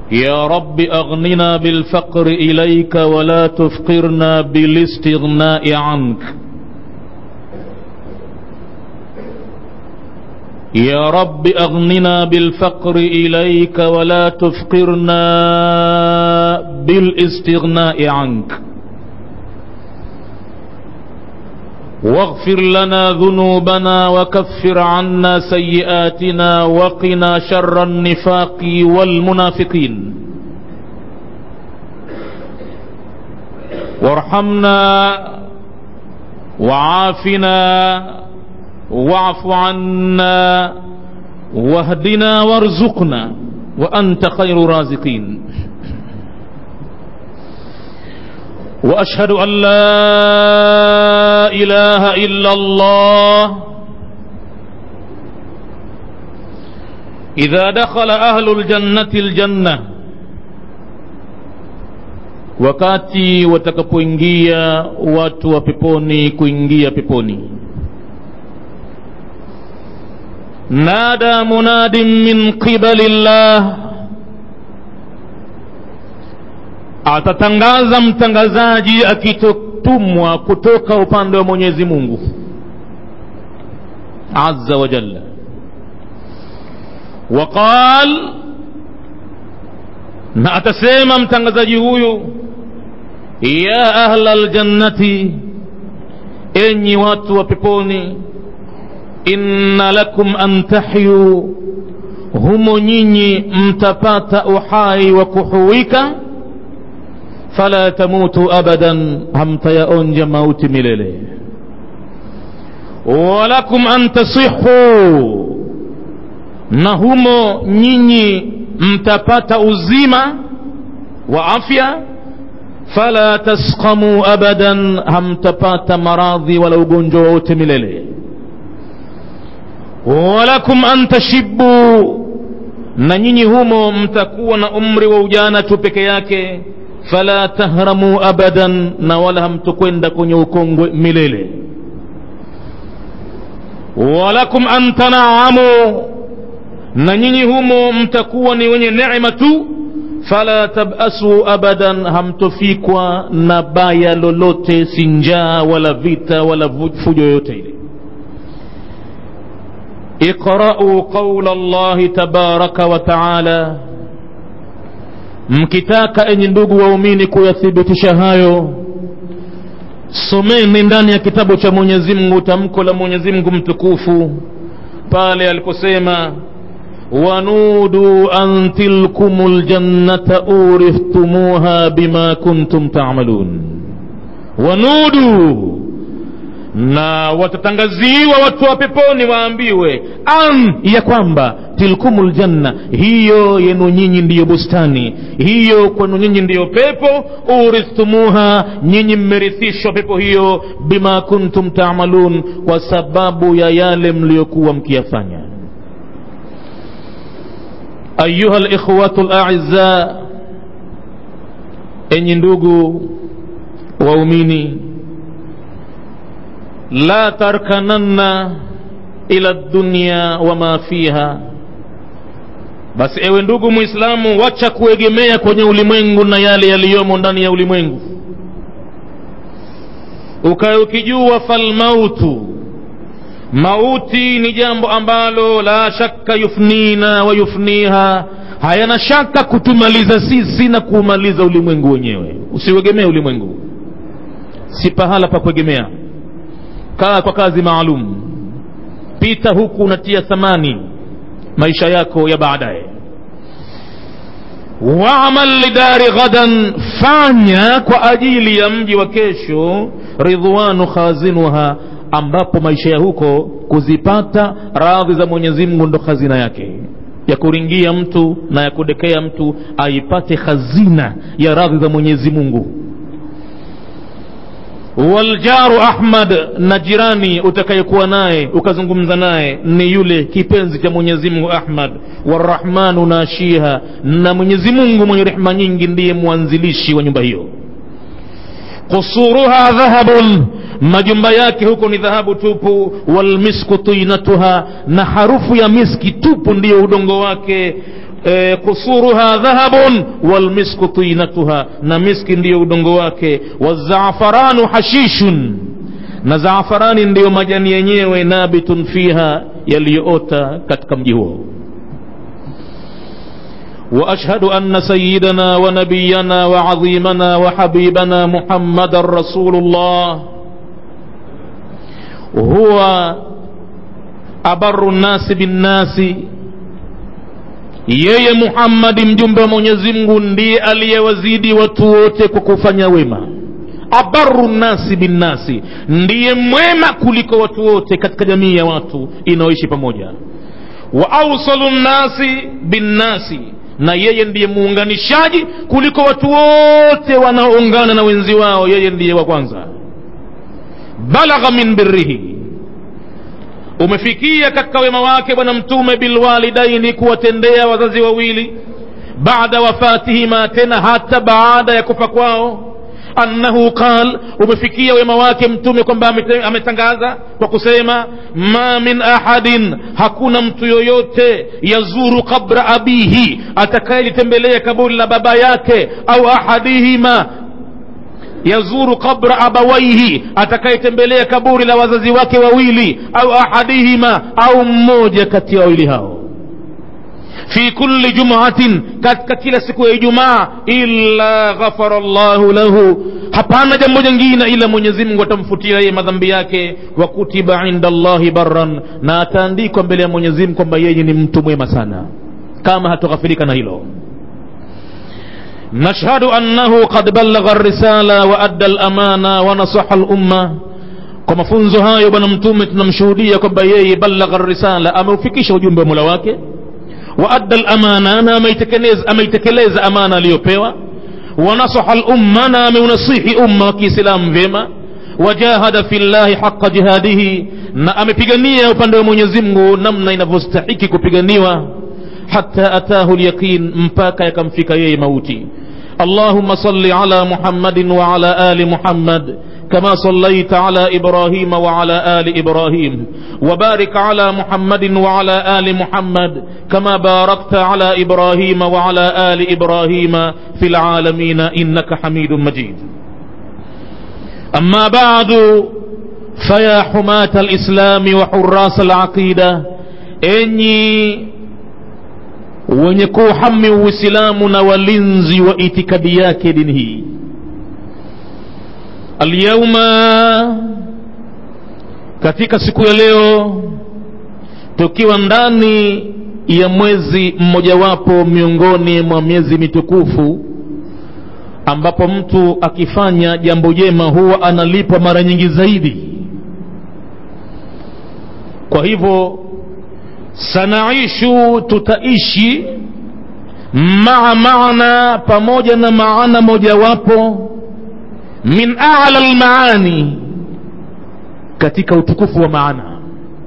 يا رب أغننا بالفقر إليك ولا تفقرنا بالاستغناء عنك يا رب أغننا بالفقر إليك ولا تفقرنا بالاستغناء عنك واغفر لنا ذنوبنا وكفر عنا سيئاتنا وقنا شر النفاق والمنافقين وارحمنا وعافنا واعف عنا واهدنا وارزقنا وأنت خير رازقين واشهد ان لا اله الا الله اذا دخل اهل الجنه الجنه wakati watakapoingia watu wa peponi kuingia peponi nada munadin min qibali llah atatangaza mtangazaji akitotumwa kutoka upande wa mwenyezi mungu azza wa jalla waqal na atasema mtangazaji huyu ya ahla ljannati enyi watu wa peponi inna lakum an tahyu humo nyinyi mtapata uhai wa kuhuwika fala tamutu abadan hamtayaonja mauti milele walakum an tasihu na humo nyinyi mtapata uzima wa afya fala tasqamu abadan hamtapata maradhi wala ugonjwa wote milele walakum an tashibu na nyinyi humo mtakuwa na umri wa ujana tu peke yake fala tahramu abadan na wala hamtokwenda kwenye ukongwe milele walakum an tanaamu na nyinyi humo mtakuwa ni wenye neema tu fala tabasu abadan hamtofikwa na baya lolote si njaa wala vita wala fujo yoyote ile iqra'u qawla allahi tabaraka wa taala mkitaka enyi ndugu waumini kuyathibitisha hayo someni ndani ya kitabu cha mwenyezi mungu tamko la mwenyezi mungu mtukufu pale aliposema wanudu an tilkum ljannata urithtumuha bima kuntum tamalun wanudu na watatangaziwa watu wa peponi waambiwe an ya kwamba tilkumul janna hiyo yenu nyinyi ndiyo bustani hiyo kwenu nyinyi ndiyo pepo urithtumuha nyinyi mmerithishwa pepo hiyo bima kuntum tamalun kwa sababu ya yale mliyokuwa mkiyafanya ayuha likhwatu laiza enyi ndugu waumini la tarkananna ila dunya wama fiha basi ewe ndugu mwislamu wacha kuegemea kwenye ulimwengu na yale yaliyomo ndani ya ulimwengu ukawe ukijua falmautu mauti ni jambo ambalo la shakka yufnina wa yufniha hayana shaka kutumaliza sisi na kuumaliza ulimwengu wenyewe usiuegemee ulimwengu si pahala pa kuegemea kaa kwa kazi maalum pita huku unatia thamani maisha yako ya baadaye waamal lidari ghadan fanya kwa ajili ya mji wa kesho ridwanu khazinuha ambapo maisha ya huko kuzipata radhi za mwenyezi mungu ndo khazina yake ya kuringia mtu na ya kudekea mtu aipate khazina ya radhi za mwenyezi mungu waljaru ahmad na jirani utakayekuwa naye ukazungumza naye ni yule kipenzi cha mwenyezi mungu ahmad warahmanu nashiha na mwenyezi mungu mwenye rehma nyingi ndiye mwanzilishi wa nyumba hiyo qusuruha dhahabun majumba yake huko ni dhahabu tupu walmisku tinatuha na harufu ya miski tupu ndiyo udongo wake e, kusuruha dhahabun walmisku tinatuha na miski ndiyo udongo wake wazafaranu hashishun na zaafarani ndiyo majani yenyewe nabitun fiha yaliyoota katika mji huo واشهد ان سيدنا ونبينا وعظيمنا وحبيبنا محمدا رسول الله هو abaru nnasi binnasi yeye muhammadi mjumbe wa mwenyezi mungu ndiye aliyewazidi watu wote kwa kufanya wema abaru nnasi binnasi ndiye mwema kuliko watu wote katika jamii ya watu inayoishi pamoja wa ausalu nnasi binnasi na yeye ndiye muunganishaji kuliko watu wote wanaoungana na wenzi wao yeye ndiye wa kwanza balagha min birrihi umefikia katika wema wake bwana mtume bilwalidaini kuwatendea wazazi wawili baada wafatihima tena hata baada ya kufa kwao annahu qal umefikia wema wake mtume kwamba ametangaza kwa kusema ma min ahadin hakuna mtu yoyote yazuru qabra abihi atakayelitembelea kaburi la baba yake au ahadihima yazuru qabra abawaihi atakayetembelea kaburi la wazazi wake wawili au ahadihima au mmoja kati ya wawili hao fi kulli jumatin katika kila siku ya ijumaa illa ghafara llahu lahu hapana jambo jingine ila mwenyezi mungu atamfutia yeye madhambi yake wa kutiba inda llahi barran na ataandikwa mbele ya mwenyezi mungu kwamba yeye ni mtu mwema sana kama hatoghafirika na hilo نشهد أنه قد بلغ الرسالة وأدى الأمانة ونصح الأمة kwa mafunzo hayo bwana mtume tunamshuhudia kwamba yeye balagha risala ameufikisha ujumbe wa mola wake wa adda lamana na ameitekeleza amana aliyopewa wanasaha lumma na ameunasihi umma wa kiislamu vyema wajahada fi llahi haqa jihadihi na amepigania upande wa mwenyezi mungu namna inavyostahiki kupiganiwa hata atahu lyaqin mpaka yakamfika yeye mauti اللهم صل على محمد وعلى آل محمد كما صليت على إبراهيم وعلى آل إبراهيم وبارك على محمد وعلى آل محمد كما باركت على إبراهيم وعلى آل إبراهيم في العالمين إنك حميد مجيد أما بعد فيا حماة الإسلام وحراس العقيدة إني wenye kuuhami uislamu na walinzi wa itikadi yake dini hii alyauma katika siku ya leo tukiwa ndani ya mwezi mmojawapo miongoni mwa miezi mitukufu ambapo mtu akifanya jambo jema huwa analipwa mara nyingi zaidi kwa hivyo sanaishu tutaishi maa maana pamoja na maana mojawapo min ala lmaani katika utukufu wa maana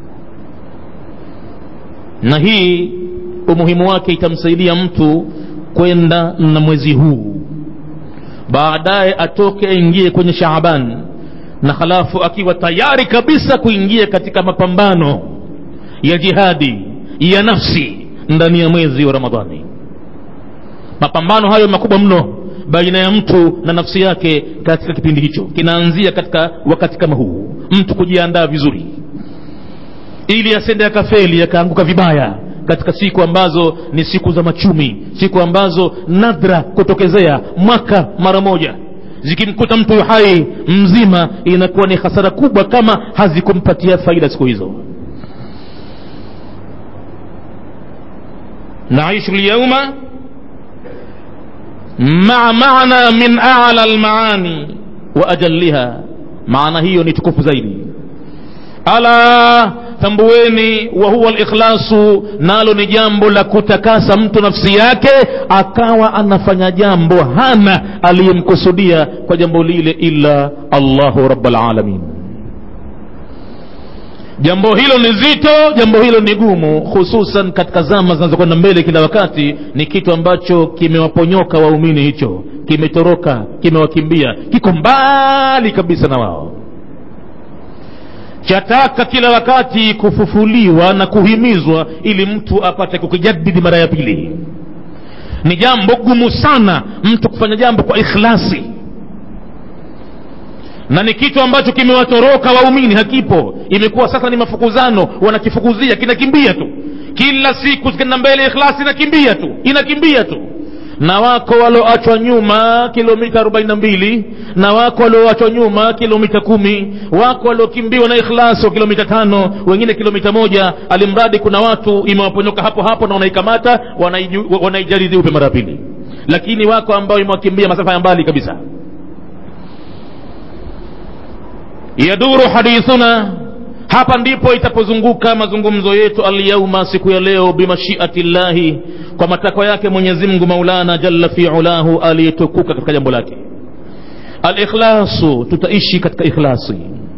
na hii umuhimu wake itamsaidia mtu kwenda na mwezi huu baadaye atoke aingie kwenye shaaban na halafu akiwa tayari kabisa kuingia katika mapambano ya jihadi ya nafsi ndani ya mwezi wa ramadhani mapambano hayo makubwa mno baina ya mtu na nafsi yake katika kipindi hicho kinaanzia katika wakati kama huu mtu kujiandaa vizuri ili asende akafeli akaanguka vibaya katika siku ambazo ni siku za machumi siku ambazo nadra kutokezea mwaka mara moja zikimkuta mtu hai mzima inakuwa ni hasara kubwa kama hazikumpatia faida siku hizo naishu lyauma maa maana min ala lmaani wa ajalliha maana hiyo ni tukufu zaidi ala tambueni wa huwa likhlasu nalo ni jambo la kutakasa mtu nafsi yake akawa anafanya jambo hana aliyemkusudia kwa jambo lile illa allahu rabalalamin jambo hilo ni zito jambo hilo ni gumu hususan katika zama zinazokwenda mbele kila wakati ni kitu ambacho kimewaponyoka waumini hicho kimetoroka kimewakimbia kiko mbali kabisa na wao chataka kila wakati kufufuliwa na kuhimizwa ili mtu apate kukijadidi mara ya pili ni jambo gumu sana mtu kufanya jambo kwa ikhlasi na ni kitu ambacho kimewatoroka waumini hakipo imekuwa sasa ni mafukuzano wanakifukuzia kinakimbia tu kila siku kenda mbele ikhlasi inakimbia tu inakimbia tu na wako walioachwa nyuma kilomita 42 na wako walioachwa nyuma kilomita kumi wako waliokimbiwa na ikhlasi wa kilomita tano wengine kilomita moja alimradi kuna watu imewaponyoka hapo hapo na wanaikamata wanaijaridhi upe mara pili lakini wako ambao imewakimbia masafa ya mbali kabisa yaduru hadithuna hapa ndipo itapozunguka mazungumzo yetu alyauma siku ya leo bimashiati llahi kwa matakwa yake mwenyezi mungu maulana jalla fi ulahu aliyetukuka katika jambo lake alikhlasu tutaishi katika ikhlasi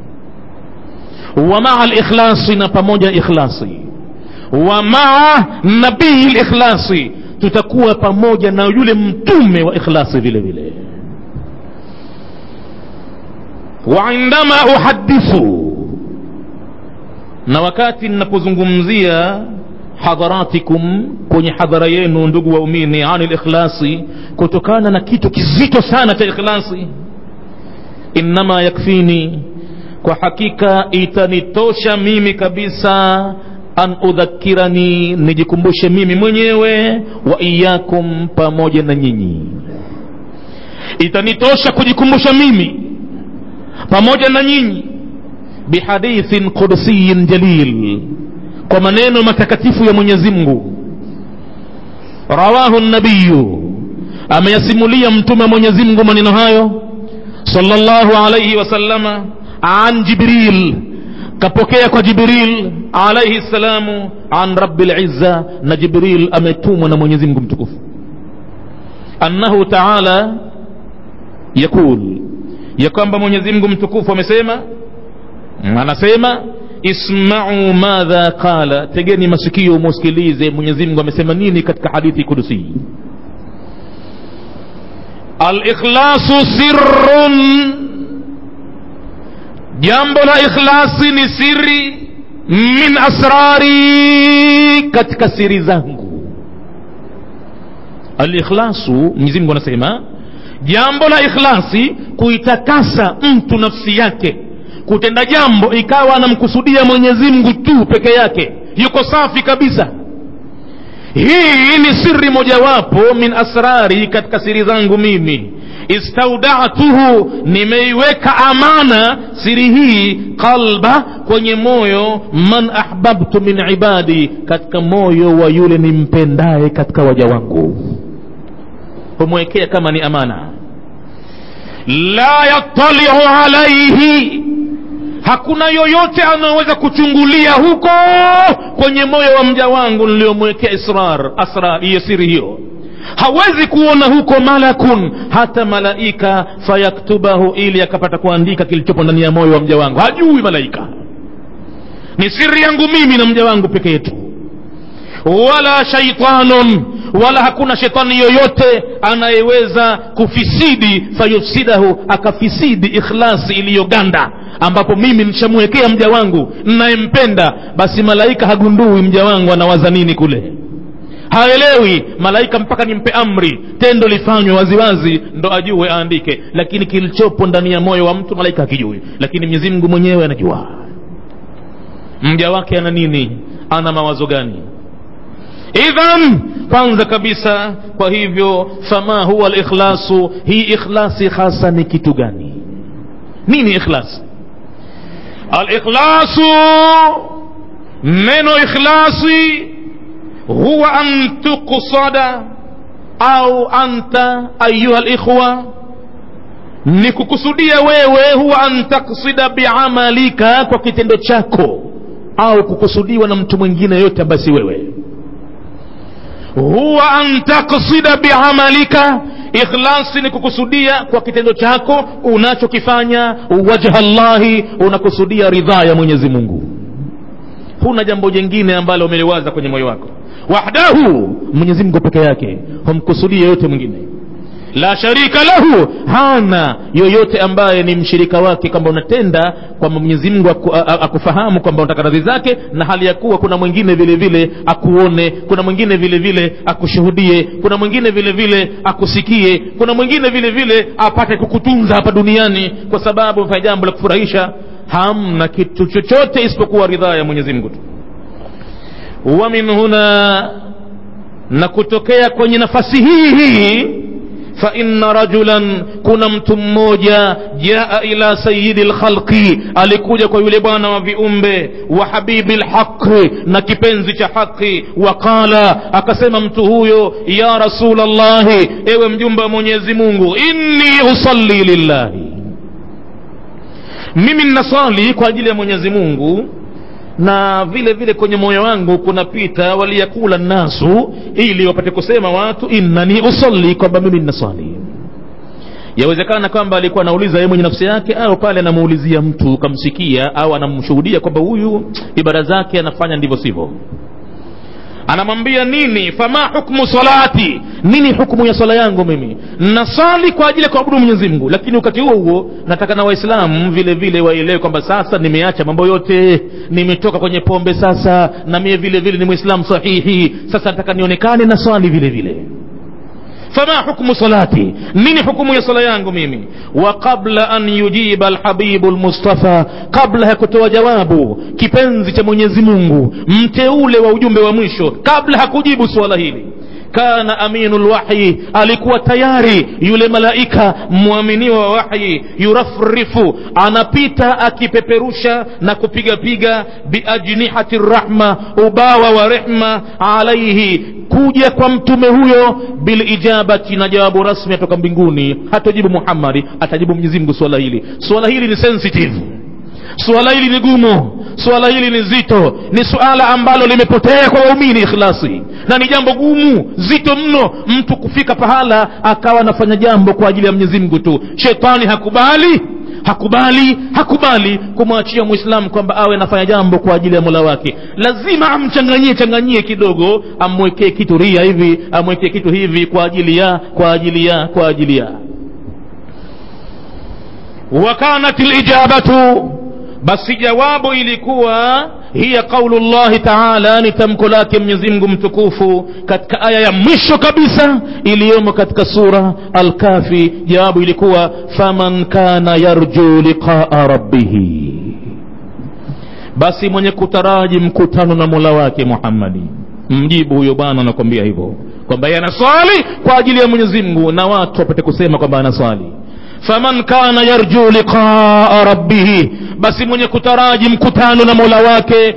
wa maa likhlasi na pamoja na ikhlasi wa maa nabii likhlasi tutakuwa pamoja na yule mtume wa ikhlasi vile vile wa indama uhadithu na wakati ninapozungumzia hadharatikum kwenye hadhara yenu ndugu waumini ani likhlasi kutokana na kitu kizito sana cha ikhlasi innama yakfini kwa hakika itanitosha mimi kabisa an udhakirani nijikumbushe mimi mwenyewe wa iyakum pamoja na nyinyi itanitosha kujikumbusha mimi pamoja na nyinyi bihadithin qudsiyin jalil kwa maneno matakatifu ya mwenyezi mungu rawahu nabiyu ameyasimulia mtume wa mwenyezi mungu maneno hayo sallallahu alaihi wasallama an jibril kapokea kwa jibril alaihi salamu an rabbi lizza na jibril ametumwa na mwenyezi mungu mtukufu annahu taala yakul ya kwamba mwenyezi mungu mtukufu amesema anasema ismau madha qala tegeni masikio musikilize mwenyezi mungu amesema nini katika hadithi kudusi alikhlasu sirrun jambo la ikhlasi ni siri min asrari katika siri zangu alikhlasu mwenyezi mungu anasema jambo la ikhlasi kuitakasa mtu nafsi yake kutenda jambo ikawa anamkusudia mwenyezi mungu tu peke yake yuko safi kabisa hii ni siri mojawapo min asrari katika siri zangu mimi istaudatuhu nimeiweka amana siri hii qalba kwenye moyo man ahbabtu min ibadi katika moyo wa yule nimpendaye katika waja wangu humwekea kama ni amana la yattaliu alaihi hakuna yoyote anayeweza kuchungulia huko kwenye moyo wa mja wangu niliyomwekea israr asrar hiyo siri hiyo hawezi kuona huko malakun hata malaika fayaktubahu ili akapata kuandika kilichopo ndani ya moyo wa mja wangu hajui malaika ni siri yangu mimi na mja wangu peke yetu wala shaitanun wala hakuna shetani yoyote anayeweza kufisidi fayufsidahu akafisidi ikhlasi iliyoganda ambapo mimi nishamwekea mja wangu nayempenda basi malaika hagundui mja wangu anawaza nini kule haelewi malaika mpaka nimpe amri tendo lifanywe waziwazi ndo ajue aandike lakini kilichopo ndani ya moyo wa mtu malaika hakijui lakini mwenyezi mungu mwenyewe anajua mja wake ana nini ana mawazo gani idhan kwanza kabisa kwa hivyo fama huwa likhlasu hii ikhlasi hasa ni kitu gani nini ikhlasi alikhlasu neno ikhlasi huwa an tuqsada au anta ayuha likhwa ni kukusudia wewe huwa an taksida biamalika kwa kitendo chako au kukusudiwa na mtu mwingine yote ambaye si wewe huwa an taksida biamalika ikhlasi ni kukusudia kwa kitendo chako unachokifanya wajha llahi unakusudia ridhaa ya mwenyezi mungu huna jambo jingine ambalo umeliwaza kwenye moyo wako wahdahu mwenyezi mungu peke yake humkusudie yote mwingine la sharika lahu hana yoyote ambaye ni mshirika wake kwamba unatenda kwamba mwenyezi mungu aku, a- a- akufahamu kwamba unataka radhi zake na hali ya kuwa kuna mwingine vile vile akuone kuna mwingine vile vile akushuhudie kuna mwingine vile vile akusikie kuna mwingine vile vile apate kukutunza hapa duniani kwa sababu umefanya jambo la kufurahisha hamna kitu chochote isipokuwa ridhaa ya mwenyezi mungu tu wa min huna na kutokea kwenye nafasi hii hii fa inna rajulan kuna mtu mmoja jaa ila sayidi lkhalqi alikuja kwa yule bwana wa viumbe wa habibi lhaqi na kipenzi cha haqi waqala akasema mtu huyo ya rasulllahi ewe mjumbe wa mwenyezi mungu inni usalli lillahi mimi ninaswali kwa ajili ya mwenyezi mungu na vile vile kwenye moyo wangu kunapita waliyakula nasu ili wapate kusema watu innani usalli kwamba mimi ninaswali yawezekana kwamba alikuwa anauliza yeye mwenye nafsi yake au pale anamuulizia mtu kamsikia au anamshuhudia kwamba huyu ibada zake anafanya ndivyo sivyo anamwambia nini fama hukmu salati nini hukumu ya swala yangu mimi nasali kwa ajili ya kuabudu mwenyezi mungu lakini wakati huo huo nataka na waislamu vile vile waelewe kwamba sasa nimeacha mambo yote nimetoka kwenye pombe sasa na mie vile vile ni mwislamu sahihi sasa nataka nionekane na swali vile vile fama hukmu salati nini hukumu ya sala yangu mimi wa qabla an yujiba alhabibu lmustafa kabla ya kutoa jawabu kipenzi cha mwenyezi mungu mteule wa ujumbe wa mwisho kabla hakujibu suala hili kana aminu lwahyi alikuwa tayari yule malaika mwaminiwa wa wahyi yurafrifu anapita akipeperusha na kupigapiga biajnihati rahma ubawa wa rehma alaihi kuja kwa mtume huyo bilijabati na jawabu rasmi atoka mbinguni hatajibu muhammadi atajibu mwenyezi mungu swala hili swala hili ni sensitive suala hili ni gumu suala hili ni zito ni suala ambalo limepotea kwa waumini ikhlasi na ni jambo gumu zito mno mtu kufika pahala akawa anafanya jambo kwa ajili ya mwenyezi mungu tu shetani hakubali hakubali hakubali kumwachia mwislamu kwamba awe anafanya jambo kwa ajili ya mola wake lazima amchanganyie changanyie kidogo amwekee kitu ria hivi amwekee kitu hivi kwa ajili ya kwa ajili ya kwa ajili ya wakanat lijabatu basi jawabu ilikuwa hiya qaulu llahi taala ni tamko lake mwenyezimngu mtukufu katika aya ya mwisho kabisa iliyomo katika sura alkafi jawabu ilikuwa faman kana yarju liqaa rabbihi basi mwenye kutaraji mkutano na mola wake muhammadi mjibu huyo bwana anakwambia hivyo kwamba yeye anaswali kwa ajili ya mwenyezi mungu na watu wapate kusema kwamba anaswali faman kana yarju liqaa rabbihi basi mwenye kutaraji mkutano na mola wake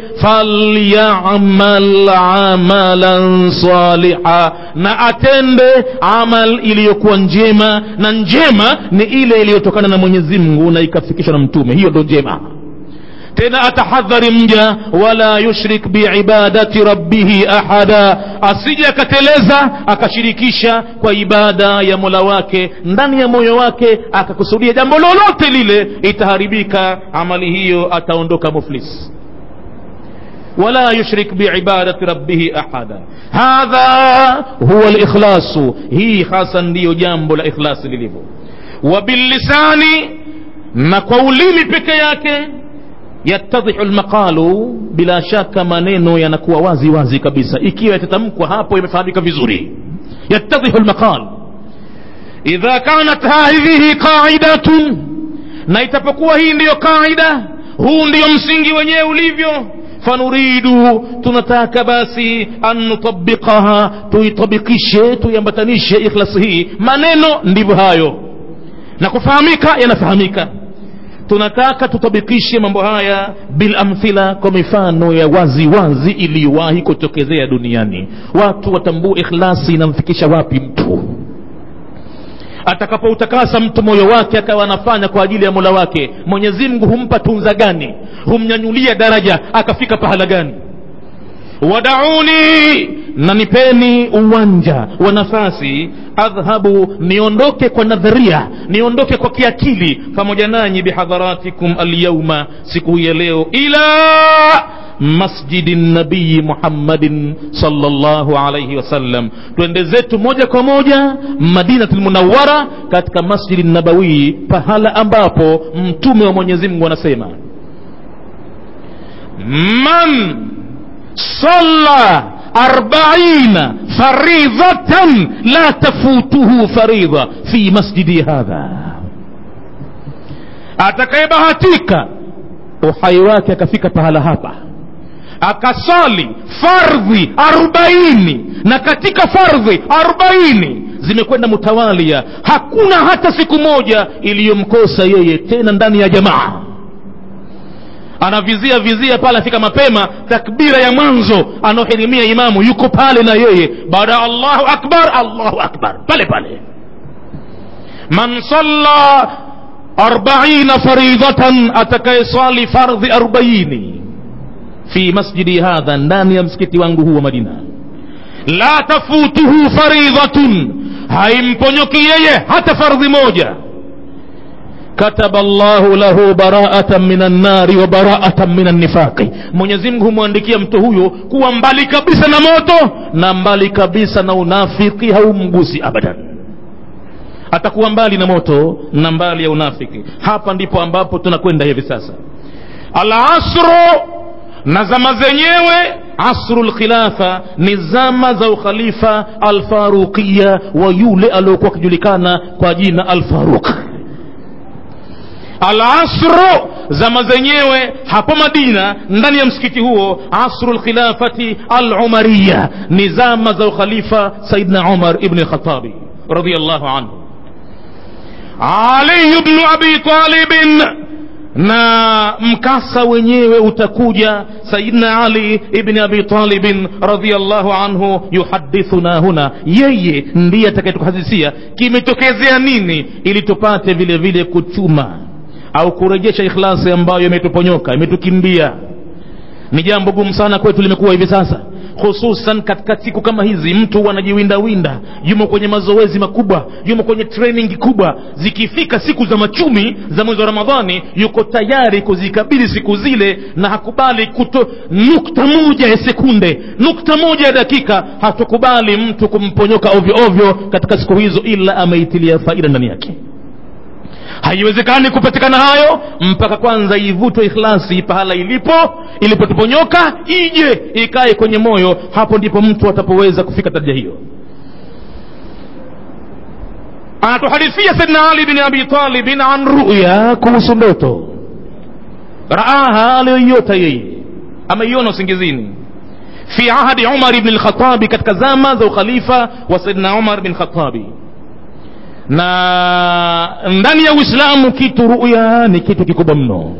falyamal amalan saliha na atende amal iliyokuwa njema na njema ni ile iliyotokana na mwenyezi mungu na ikafikishwa na mtume hiyo ndo njema tena atahadhari mja wala yushrik biibadati rabbihi ahada asije akateleza akashirikisha kwa ibada ya mola wake ndani ya moyo wake akakusudia jambo lolote lile itaharibika amali hiyo ataondoka muflis ولا يشرك بعبادة ربه أحدا هذا هو الإخلاص هي خاصا ديو جامب الإخلاص لليفو وباللسان نقولين بكياك yattadhihu lmaqalu bila shaka maneno yanakuwa wazi wazi kabisa ikiwa yatatamkwa hapo yamefahamika vizuri yattadhihu lmaqal idha kanat hadhihi qaidatun na itapokuwa hii ndiyo qaida huu ndiyo msingi wenyewe ulivyo fanuridu tunataka basi an nutabiqaha tuitabikishe tuiambatanishe ikhlasi hii maneno ndivyo hayo na kufahamika yanafahamika tunataka tutabikishe mambo haya bilamthila kwa mifano ya wazi wazi iliyowahi kutokezea duniani watu watambue ikhlasi inamfikisha wapi mtu atakapoutakasa mtu moyo wake akawa anafanya kwa ajili ya mola wake mwenyezi mungu humpa tunza gani humnyanyulia daraja akafika pahala gani wadauni na nipeni uwanja wa nafasi adhhabu niondoke kwa nadharia niondoke kwa kiakili pamoja nanyi bihadharatikum alyauma siku hii ya leo ila masjidi nabii muhammadin salllahu alaihi wasallam twende zetu moja kwa moja madinatul munawara katika masjidi nabawi pahala ambapo mtume wa mwenyezi mungu anasema man salla arbaina faridhatan la tafutuhu faridha fi masjidi hadha atakayebahatika uhai wake akafika pahala hapa akasali fardhi arobaini na katika fardhi arobaini zimekwenda mutawalia hakuna hata siku moja iliyomkosa yeye tena ndani ya jamaa anavizia vizia pale afika mapema takbira ya mwanzo anaohirimia imamu yuko pale na yeye baada ya allahu akbar allahu akbar pale pale man salla arbaina faridhatan atakayeswali fardhi arbaini fi masjidi hadha ndani ya msikiti wangu huu wa madina la tafutuhu faridhatun haimponyoki yeye hata fardhi moja kataba llahu lahu baraatan min annari wa baraatan min annifaqi mwenyezi mungu humwandikia mtu huyo kuwa mbali kabisa na moto na mbali kabisa na unafiki haumgusi abadan atakuwa mbali na moto na mbali ya unafiki hapa ndipo ambapo tunakwenda hivi sasa alasru na zama zenyewe asru lkhilafa ni zama za ukhalifa alfaruqiya wa yule aliokuwa akijulikana kwa jina alfaruq alasru zama zenyewe hapo madina ndani ya msikiti huo asru lkhilafati alumariya ni zama za ukhalifa saidna umar ibni lkhatabi radiallahu anhu ali bnu abi talibin na mkasa wenyewe utakuja sayidna ali ibni abi talibin radiallahu anhu yuhadithuna huna yeye ndiye atakayetuhadithia kimetokezea nini ili tupate vile vile kuchuma au kurejesha ikhlasi ambayo imetuponyoka imetukimbia ni jambo gumu sana kwetu limekuwa hivi sasa hususan katika siku kama hizi mtu anajiwindawinda yumo kwenye mazoezi makubwa yumo kwenye training kubwa zikifika siku za machumi za mwezi wa ramadhani yuko tayari kuzikabili siku zile na hakubali kuto nukta moja ya sekunde nukta moja ya dakika hatukubali mtu kumponyoka ovyo ovyo katika siku hizo ila ameitilia faida ndani yake haiwezekani kupatikana hayo mpaka kwanza ivutwe ikhlasi pahala ilipo ilipotuponyoka ije ikae kwenye moyo hapo ndipo mtu atapoweza kufika daraja hiyo anatuhadithia saidna ali bin abi talibin an ruya kuhusu ndoto raaha aliyoiota yeye ameiona usingizini fi ahadi umar bni lkhatabi katika zama za ukhalifa wa saidna umar bin khatabi na ndani ya uislamu kitu ruya ni kitu kikubwa mno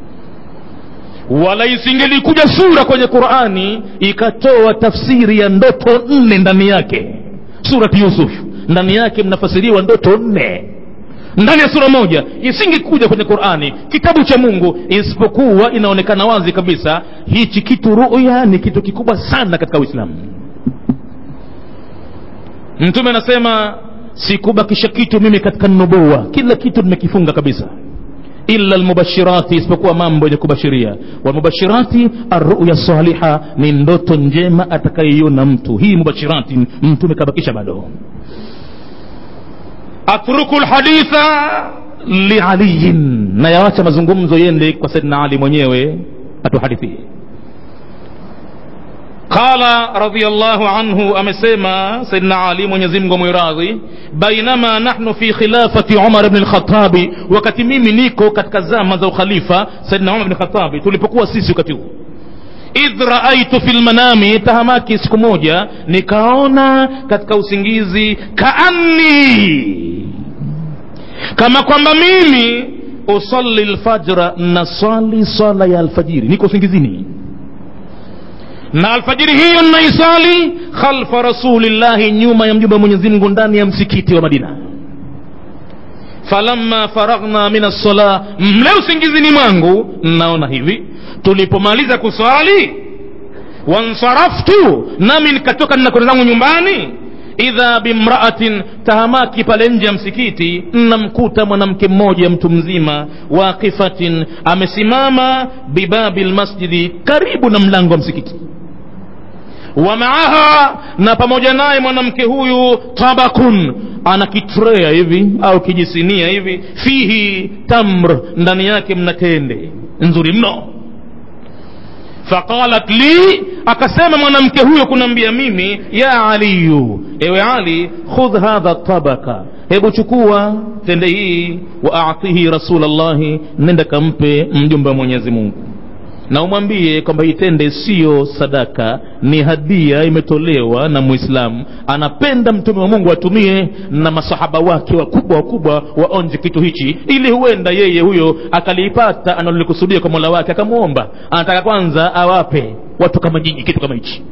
wala isingelikuja sura kwenye qurani ikatoa tafsiri ya ndoto nne ndani yake surati yusuf ndani yake mnafasiriwa ndoto nne ndani ya sura moja isingekuja kwenye qurani kitabu cha mungu isipokuwa inaonekana wazi kabisa hichi kitu ruya ni kitu kikubwa sana katika uislamu mtume anasema sikubakisha kitu mimi katika nubuwa kila kitu nimekifunga kabisa illa lmubashirati isipokuwa mambo yenye kubashiria walmubashirati arruya saliha ni ndoto njema atakayeiona mtu hii mubashirati mtume kabakisha bado atruku lhaditha lialiyin na yawacha mazungumzo yende kwa saidna ali mwenyewe atuhadithie qala radiallahu anhu amesema saidna ali mwenyezimngu mwiradhi bainama nahnu fi khilafati umar bni lkhatabi wakati mimi niko katika zama za ukhalifa saidna umar bni lkhatabi tulipokuwa sisi wakati huu idh raaitu fi lmanami tahamaki siku moja nikaona katika usingizi kaanni kama kwamba mimi usalli lfajra nasali sala ya alfajiri niko usingizini na alfajiri hiyo naisali khalfa rasulillahi nyuma ya mjumbe wa mwenyezi mungu ndani ya msikiti wa madina falamma faraghna min assala mle usingizini mwangu naona hivi tulipomaliza kuswali wansaraftu nami nikatoka ninakwenda zangu nyumbani idha bimraatin tahamaki pale nje ya msikiti namkuta mwanamke mmoja mtu mzima waqifatin amesimama bibabi lmasjidi karibu na mlango wa msikiti wa maaha na pamoja naye mwanamke huyu tabakun ana kitrea hivi au kijisinia hivi fihi tamr ndani yake mna tende nzuri mno faqalat li akasema mwanamke huyo kunaambia mimi ya aliyu ewe ali khudh hadha tabaka hebu chukua tende hii wa atihi rasulllahi nenda kampe mjumbe wa mwenyezi mungu na umwambie kwamba hii tende siyo sadaka ni hadia imetolewa na mwislamu anapenda mtume wa mungu atumie na masahaba wake wakubwa wakubwa waonje kitu hichi ili huenda yeye huyo akalipata analolikusudia kwa mola wake akamwomba anataka kwanza awape watu kama nyinyi kitu kama hichi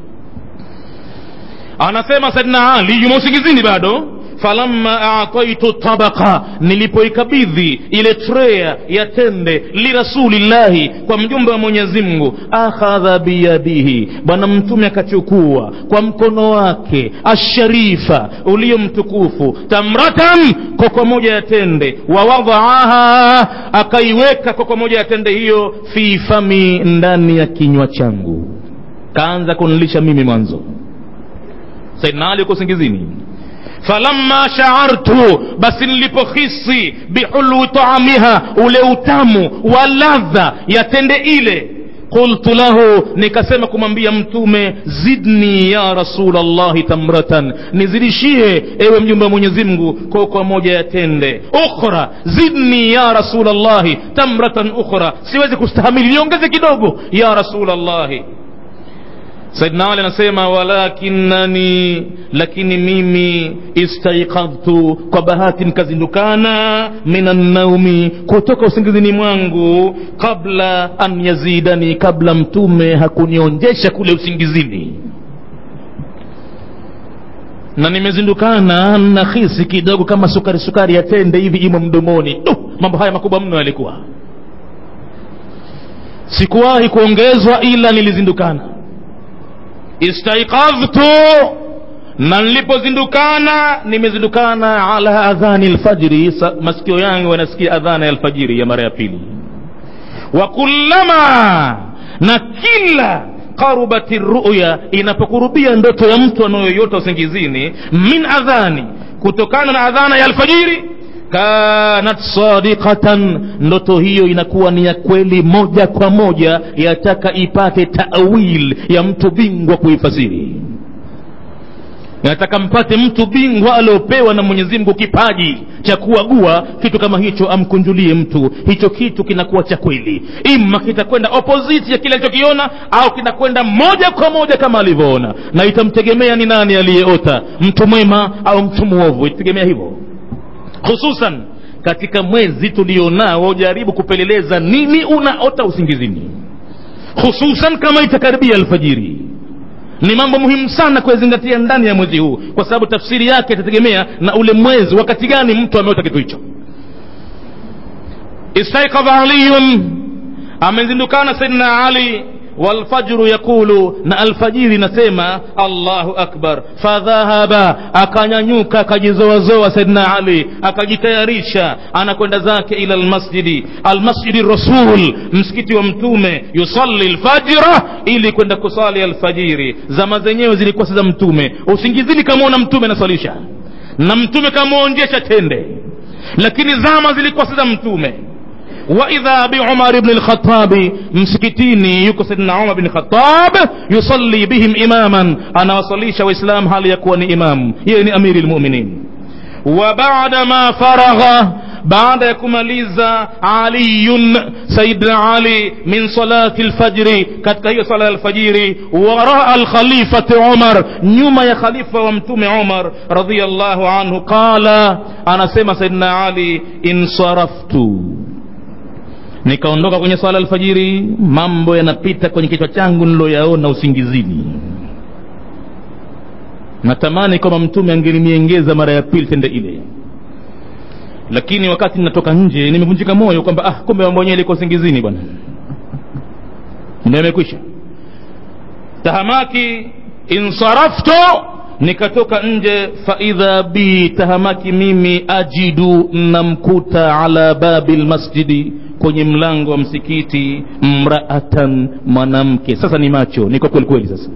anasema saidna ali yumo usingizini bado falamma ataitu tabaqa nilipoikabidhi ile trea ya tende lirasulillahi kwa mjumbe wa mwenyezi mungu akhadha biyadihi bwana mtume akachukua kwa mkono wake asharifa ulio mtukufu tamratan koko moja ya tende wawadhaaha akaiweka koko moja ya tende hiyo fi fami ndani ya kinywa changu kaanza kunilisha mimi mwanzo saidna ali uko singizini falamma shaartu basi nilipohisi bihulwi taamiha ule utamu wa ladha ya tende ile qultu lahu nikasema kumwambia mtume zidni ya rasulllahi tamratan nizidishie ewe mjumbe wa mwenyezi mungu koko moja ya tende ukhra zidni ya rasulllahi tamratan ukhra siwezi kustahamili niongeze kidogo ya rasulllahi saidna ali anasema walakinani lakini mimi istaiqadhtu kwa bahati nikazindukana min annaumi kutoka usingizini mwangu kabla an yazidani kabla mtume hakunionjesha kule usingizini na nimezindukana na hisi kidogo kama sukari sukari ya tende hivi imo mdomoni uh, mambo haya makubwa mno yalikuwa sikuwahi kuongezwa ila nilizindukana istaiqadhtu na nilipozindukana nimezindukana ala adhani lfajri masikio yangu yanasikia adhana ya alfajiri ya mara ya pili wa kullama na kila qarubati ruya inapokurubia ndoto ya mtu anayoyota usingizini min adhani kutokana na adhana ya alfajiri kanat sadiqatan ndoto hiyo inakuwa ni ya kweli moja kwa moja yataka ipate tawil ya mtu bingwa kuifasiri nataka mpate mtu bingwa aliopewa na mwenyezi mungu kipaji cha kuagua kitu kama hicho amkunjulie mtu hicho kitu kinakuwa cha kweli ima kitakwenda opposite ya kile alichokiona au kinakwenda moja kwa moja kama alivyoona na itamtegemea ni nani aliyeota mtu mwema au mtu mwovu itategemea hivyo hususan katika mwezi tulionao jaribu kupeleleza nini unaota usingizini hususan kama itakaribia alfajiri ni mambo muhimu sana kuyazingatia ndani ya mwezi huu kwa sababu tafsiri yake itategemea na ule mwezi wakati gani mtu ameota kitu hicho istaikadha aliyun amezindukana saidina ali walfajru yaqulu na alfajiri nasema allahu akbar fadhahaba akanyanyuka akajizoazoa saidna ali akajitayarisha anakwenda zake ila almasjidi almasjidi rasul msikiti wa mtume yusalli lfajra ili kwenda kusali alfajiri zama zenyewe zilikuwa si za mtume usingizini kamwona mtume anasalisha na mtume kamwonjesha tende lakini zama zilikuwa si za mtume واذا بعمر بن الخطاب مسكتيني يكو سيدنا عمر بن الخطاب يصلي بهم اماما انا وصليش واسلام هل يكون امام يعني امير المؤمنين وبعد ما فرغ baada ya kumaliza aliyun sayidna ali min salati lfajri katika hiyo sala ya alfajiri waraa alkhalifati umar nyuma ya khalifa wa mtume umar radiallahu anhu qala anasema sayidna ali insaraftu nikaondoka kwenye swala alfajiri mambo yanapita kwenye kichwa changu niloyaona usingizini natamani kwamba mtume angeliniengeza mara ya pili tende ile lakini wakati ninatoka nje nimevunjika moyo kwamba ah kumbe mambo yenyewe liko usingizini bwana ndio imekwisha tahamaki insaraftu nikatoka nje faidha bi tahamaki mimi ajidu namkuta ala babi lmasjidi kwenye mlango wa msikiti mraatan mwanamke sasa ni macho niko kweli kweli sasa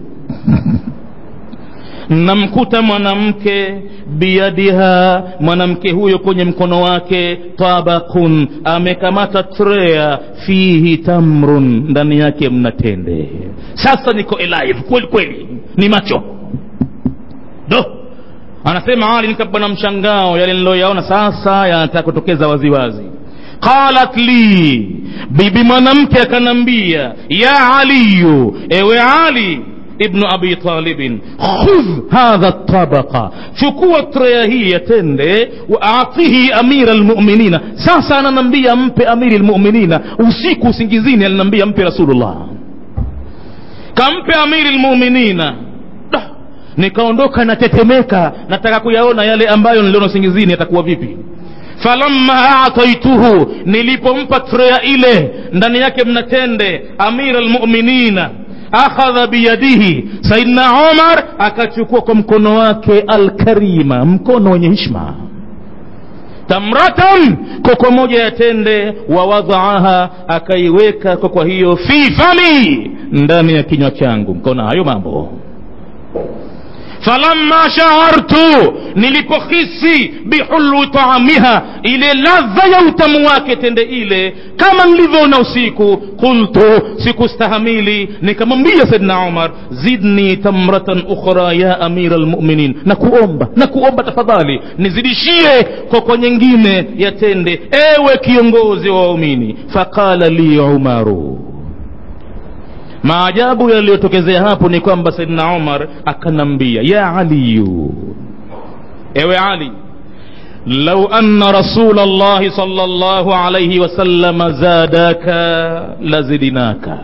namkuta mwanamke biyadiha mwanamke huyo kwenye mkono wake tabakun amekamata trea fihi tamrun ndani yake mna tende sasa niko alive kweli kweli ni macho do anasema ali nikabwa na mshangao yale niloyaona sasa yanataka kutokeza waziwazi qalat li bibi mwanamke akanambia ya aliyu ewe ali ibnu abi talibin khudh hadha tabaqa chukua treya hii ya tende waatihi amira lmuminina sasa ananambia mpe amiri lmuminina usiku usingizini alinambia mpe rasulullah kampe amiri lmuminina nikaondoka natetemeka nataka kuyaona yale ambayo niliona usingizini yatakuwa vipi falamma ataituhu nilipompa treya ile ndani yake mnatende amira lmuminina akhadha biyadihi saidna umar akachukua kwa mkono wake alkarima mkono wenye hishma tamratan koko moja ya tende wawadhaaha akaiweka koko hiyo fi fami ndani ya kinywa changu mkaona hayo mambo falamma shaartu nilipohisi bihulwi taamiha ile ladha ya utamu wake tende ile kama nilivyoona usiku qultu sikustahamili nikamwambia saidna umar zidni tamratan ukhra ya amira lmuminin na kuomba na kuomba tafadhali nizidishie koko nyingine ya tende ewe kiongozi wa waumini faqala li umaru maajabu yaliyotokezea hapo ni kwamba saidna umar akanambia ya aliyu ewe ali lau anna rasula llahi sala llahu alaihi wasalama zadaka lazidinaka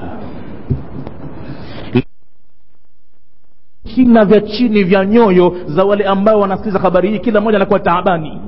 vina vya chini vya nyoyo za wale ambao wanasikiza habari hii kila mmoja anakuwa taabani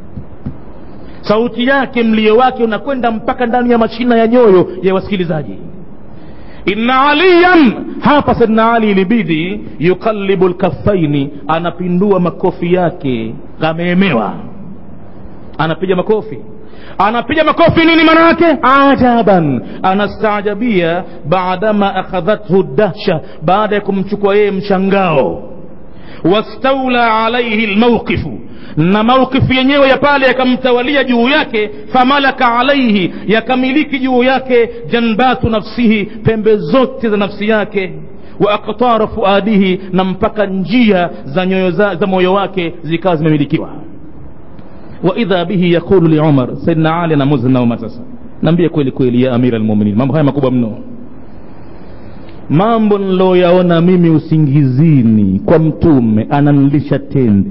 sauti yake mlio wake unakwenda mpaka ndani ya mashina ya nyoyo ya wasikilizaji inna aliyan hapa saidna ali ilibidi yuqallibu lkafaini anapindua makofi yake kameemewa anapiga makofi anapiga makofi nini maana yake ajaban anastaajabia baadama akhadhathu dahsha baada ya kumchukua yeye mshangao wastaula alaihi lmauqifu na mauqifu yenyewe ya pale yakamtawalia juu yake famalaka alaihi yakamiliki juu yake janbatu nafsihi pembe zote za nafsi yake wa aktara fuadihi na mpaka njia za, nyoyo za, za moyo wake zikawa zimemilikiwa waidha bihi yaqulu liumar saidna ali anamuza na umar sasa naambia kweli kweli ya amira lmuminin mambo haya makubwa mno mambo niloyaona mimi usingizini kwa mtume ananilisha tende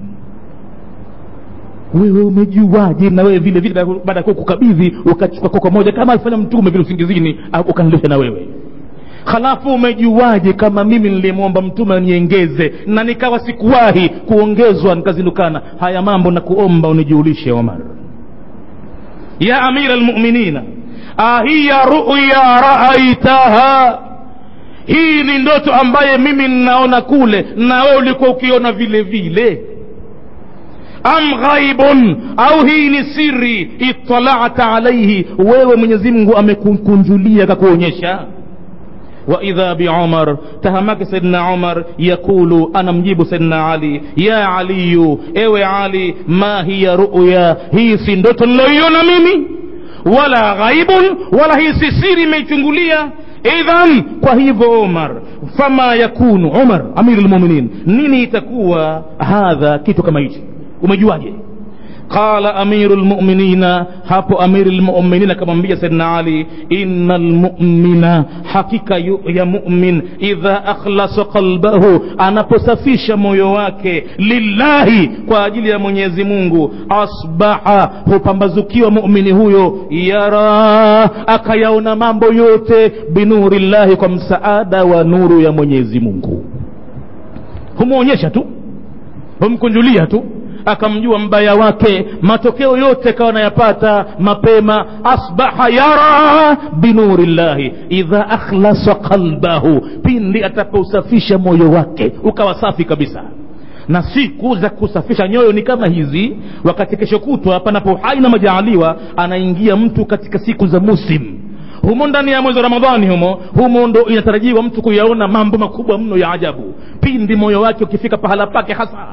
wewe umejuaje na wewe vile vile baada ya kukabidhi ukachukua koko moja kama alifanya mtume vile usingizini ukanilisha na wewe halafu umejuaje kama mimi nilimwomba mtume aniengeze na nikawa sikuwahi kuongezwa nikazindukana haya mambo na kuomba unijuulishe omar ya amira lmuminina ahiya ruya raaitaha hii ni ndoto ambaye mimi ninaona kule na wewe ulikuwa ukiona vile vile am ghaibun au hii ni siri italata alaihi wewe mwenyezi mungu amekukunjulia akakuonyesha واذا بعمر تهمك سيدنا عمر يقول انا مجيب سيدنا علي يا علي ايوه علي ما هي رؤيا هي si ndoto niloiona mimi wala ghaibun wala hii si siri imeichungulia idhan kwa hivyo umar fama yakunu umar amir lmuminin nini itakuwa hadha kitu kama hichi umejuaje qala amiru lmuminina hapo amiri lmuminin akamwambia saidna ali ina lmumina hakika yu, ya mumin idha akhlasa qalbahu anaposafisha moyo wake lillahi kwa ajili ya mwenyezi mungu asbaha hupambazukiwa mumini huyo yara akayaona mambo yote binuri llahi kwa msaada wa nuru ya mwenyezi mungu humwonyesha tu humkunjulia tu akamjua mbaya wake matokeo yote akawa anayapata mapema asbaha yara binuri llahi idha akhlasa qalbahu pindi atapousafisha moyo wake ukawa safi kabisa na siku za kusafisha nyoyo ni kama hizi wakati kesho kutwa panapo hai na majaaliwa anaingia mtu katika siku za musim humo ndani ya mwezi wa ramadhani humo humo ndo inatarajiwa mtu kuyaona mambo makubwa mno ya ajabu pindi moyo wake ukifika pahala pake hasa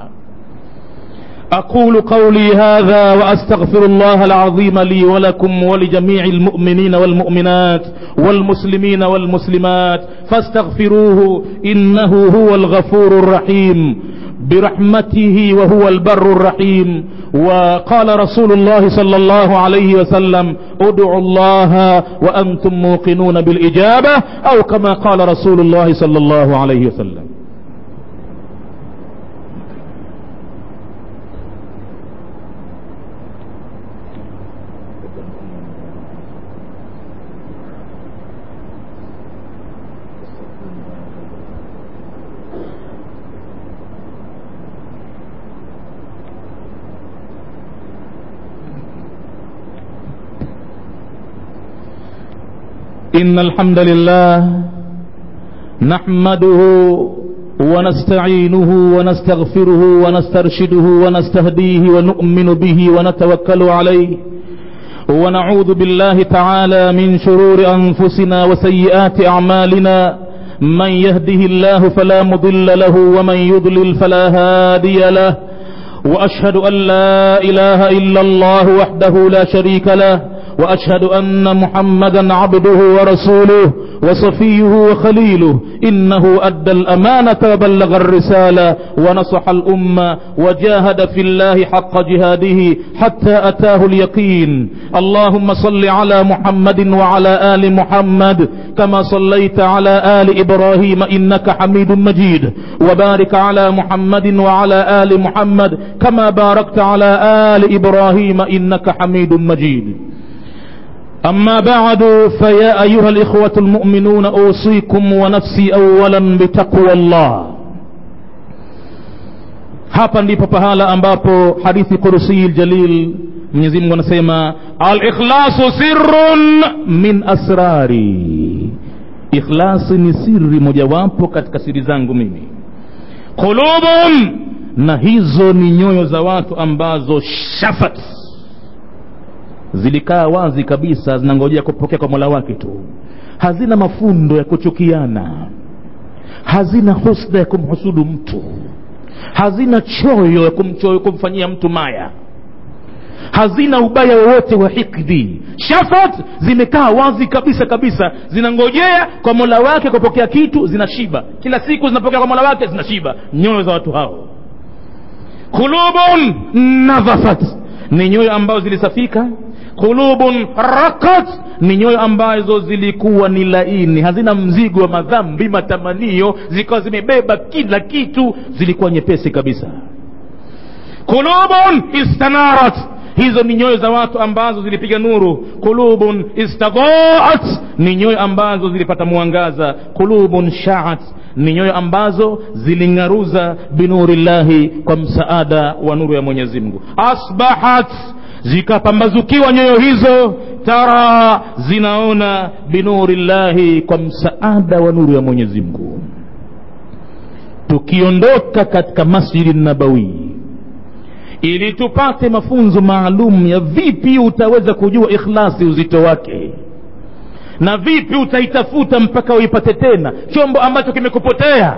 أقول قولي هذا وأستغفر الله العظيم لي ولكم ولجميع المؤمنين والمؤمنات والمسلمين والمسلمات فاستغفروه إنه هو الغفور الرحيم برحمته وهو البر الرحيم وقال رسول الله صلى الله عليه وسلم ادعوا الله وأنتم موقنون بالإجابة أو كما قال رسول الله صلى الله عليه وسلم إن الحمد لله نحمده ونستعينه ونستغفره ونسترشده ونستهديه ونؤمن به ونتوكل عليه ونعوذ بالله تعالى من شرور أنفسنا وسيئات أعمالنا من يهده الله فلا مضل له ومن يضلل فلا هادي له وأشهد أن لا إله إلا الله وحده لا شريك له وأشهد أن محمدا عبده ورسوله وصفيه وخليله إنه أدى الأمانة وبلغ الرسالة ونصح الأمة وجاهد في الله حق جهاده حتى أتاه اليقين اللهم صل على محمد وعلى آل محمد كما صليت على آل إبراهيم إنك حميد مجيد وبارك على محمد وعلى آل محمد كما باركت على آل إبراهيم إنك حميد مجيد أما بعد فيا أيها الإخوة المؤمنون أوصيكم ونفسي أولا بتقوى الله hapa ndipo pahala ambapo hadithi kursi ljalil mwenyezi mungu anasema alikhlasu sirrun min asrari ikhlasi ni siri mojawapo katika siri zangu mimi qulubun na hizo ni nyoyo za watu ambazo shafat zilikaa wazi kabisa zinangojea kupokea kwa mola wake tu hazina mafundo ya kuchukiana hazina husda ya kumhusudu mtu hazina choyo ya kumchoyo kumfanyia mtu maya hazina ubaya wowote wa hikdi shafat zimekaa wazi kabisa kabisa zinangojea kwa mola wake kupokea kitu zinashiba kila siku zinapokea kwa mola wake zinashiba nyoyo za watu hao qulubun nadhafat ni nyoyo ambazo zilisafika qulubun rakat ni nyoyo ambazo zilikuwa ni laini hazina mzigo wa madhambi matamanio zikawa zimebeba kila kitu zilikuwa nyepesi kabisa qulubun istanarat hizo ni nyoyo za watu ambazo zilipiga nuru qulubun istadhaat ni nyoyo ambazo zilipata mwangaza qulubun shaat ni nyoyo ambazo ziling'aruza binurillahi kwa msaada wa nuru ya mwenyezi mungu asbahat zikapambazukiwa nyoyo hizo tara zinaona binurillahi kwa msaada wa nuru ya mwenyezi mungu tukiondoka katika masjidi nabawi ili tupate mafunzo maalum ya vipi utaweza kujua ikhlasi uzito wake na vipi utaitafuta mpaka uipate tena chombo ambacho kimekupotea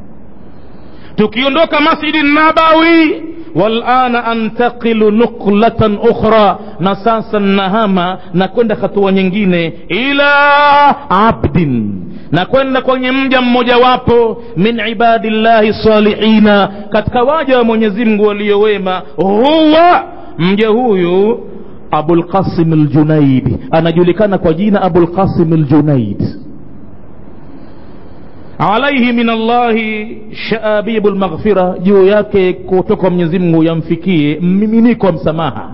tukiondoka masjidi nabawi walana antaqilu nuqlatan ukhra na sasa nahama na kwenda hatua nyingine ila abdin na kwenda kwenye mja mmojawapo min ibadillahi salihina katika waja wa mwenyezi mungu waliowema huwa mja huyu abulqasim ljunaid anajulikana kwa jina abulqasim ljunaid alaihi min allahi shaabibu lmaghfira juu yake kutoka mwenyezi mungu yamfikie mmiminiko wa msamaha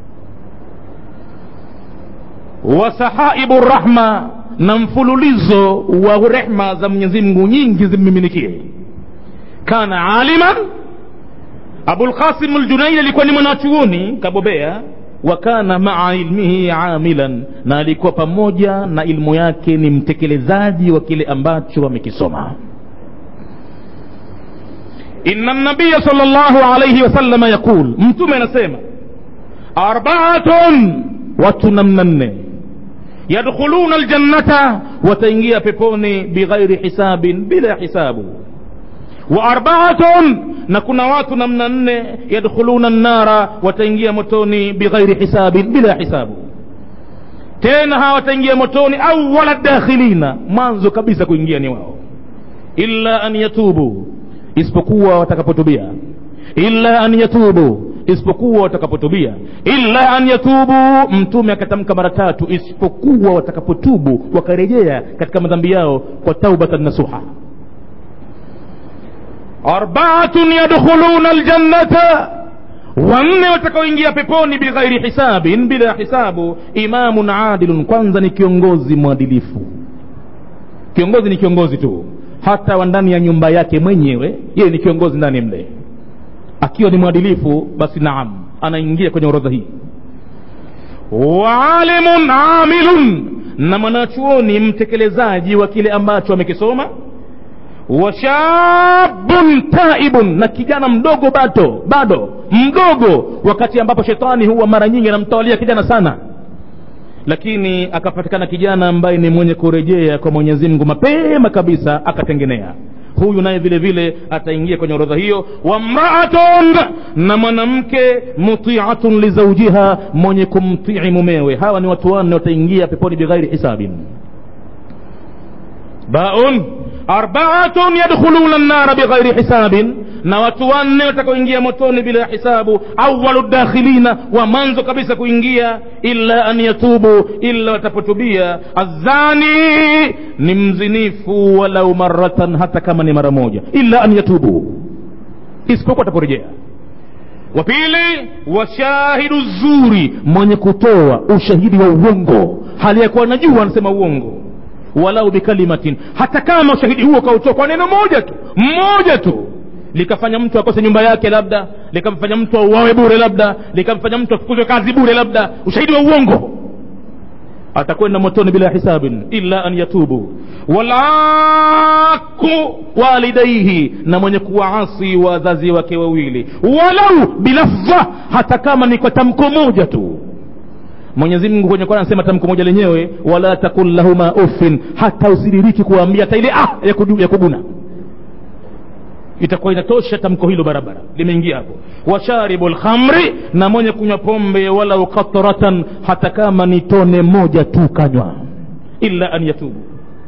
wa sahaibu rahma na mfululizo wa rehma za mwenyezi mungu nyingi zimmiminikie kana aliman abulqasim ljunaid alikuwa ni mwanachuoni kabobea wa kana maa ilmihi amilan na alikuwa pamoja na ilmu yake ni mtekelezaji wa kile ambacho amekisoma inna nabiya sal llahu alaihi wasalama yaqul mtume anasema arbaatun watu namna nne yadkhuluna ljannata wataingia peponi bighairi hisabin bila hisabu wa arbaatun na kuna watu namna nne yadkhuluna nnara wataingia motoni bighairi hisabin bila hisabu tena hawa wataingia motoni awala dakhilina mwanzo kabisa kuingia ni wao illa an yatubu isipokuwa watakapotubia illa an yatubu isipokuwa watakapotubia illa an yatubu mtume akatamka mara tatu isipokuwa watakapotubu wakarejea katika madhambi yao kwa taubatan nasuha arbaatun yadkhuluna aljannata wanne watakaoingia peponi bighairi hisabin bila hisabu imamun adilun kwanza ni kiongozi mwadilifu kiongozi ni kiongozi tu hata wa ndani ya nyumba yake mwenyewe yeye ni kiongozi ndani mle akiwa ni mwadilifu basi naam anaingia kwenye orodha hii waalimun amilun na mwanachuoni mtekelezaji wa kile ambacho amekisoma washabun taibun na kijana mdogo bado bado mdogo wakati ambapo shetani huwa mara nyingi anamtawalia kijana sana lakini akapatikana kijana ambaye ni mwenye kurejea kwa mwenyezi mungu mapema kabisa akatengenea huyu naye vile vile ataingia kwenye orodha hiyo wamraatun na mwanamke mutiatun lizaujiha mwenye kumtii mumewe hawa ni watu wanne wataingia peponi bighairi hisabin baun arbaatun yadkhuluna nnara bighairi hisabin na watu wanne watakaoingia motoni bila hisabu awalu dakhilina wa mwanzo kabisa kuingia illa an yatubu illa watapotubia azani ni mzinifu walau maratan hata kama ni mara moja illa an yatubu isipokuwa ataporejea wa pili washahidu zuri mwenye kutoa ushahidi wa uongo hali ya kuwa anajua anasema uongo walau bikalimatin hata kama ushahidi huo kautoa kwa neno moja tu mmoja tu likafanya mtu akose nyumba yake labda likamfanya mtu auawe bure labda likamfanya mtu afukuzwe kazi bure labda ushahidi wa uongo atakwenda motoni bila hisabin illa an yatubu walaku walidaihi na mwenye kuwaasi wazazi wake wawili walau bilafdha hata kama ni kwa tamko moja tu mwenyezi mungu kwenye kwana anasema tamko moja lenyewe wala takul lahuma uffin hata usidiriki kuwaambia hata ile ah ya, kudu, ya kuguna itakuwa inatosha tamko hilo barabara limeingia hapo washaribu lkhamri na mwenye kunywa pombe walau qatratan hata kama ni tone moja tu kanywa illa an yatubu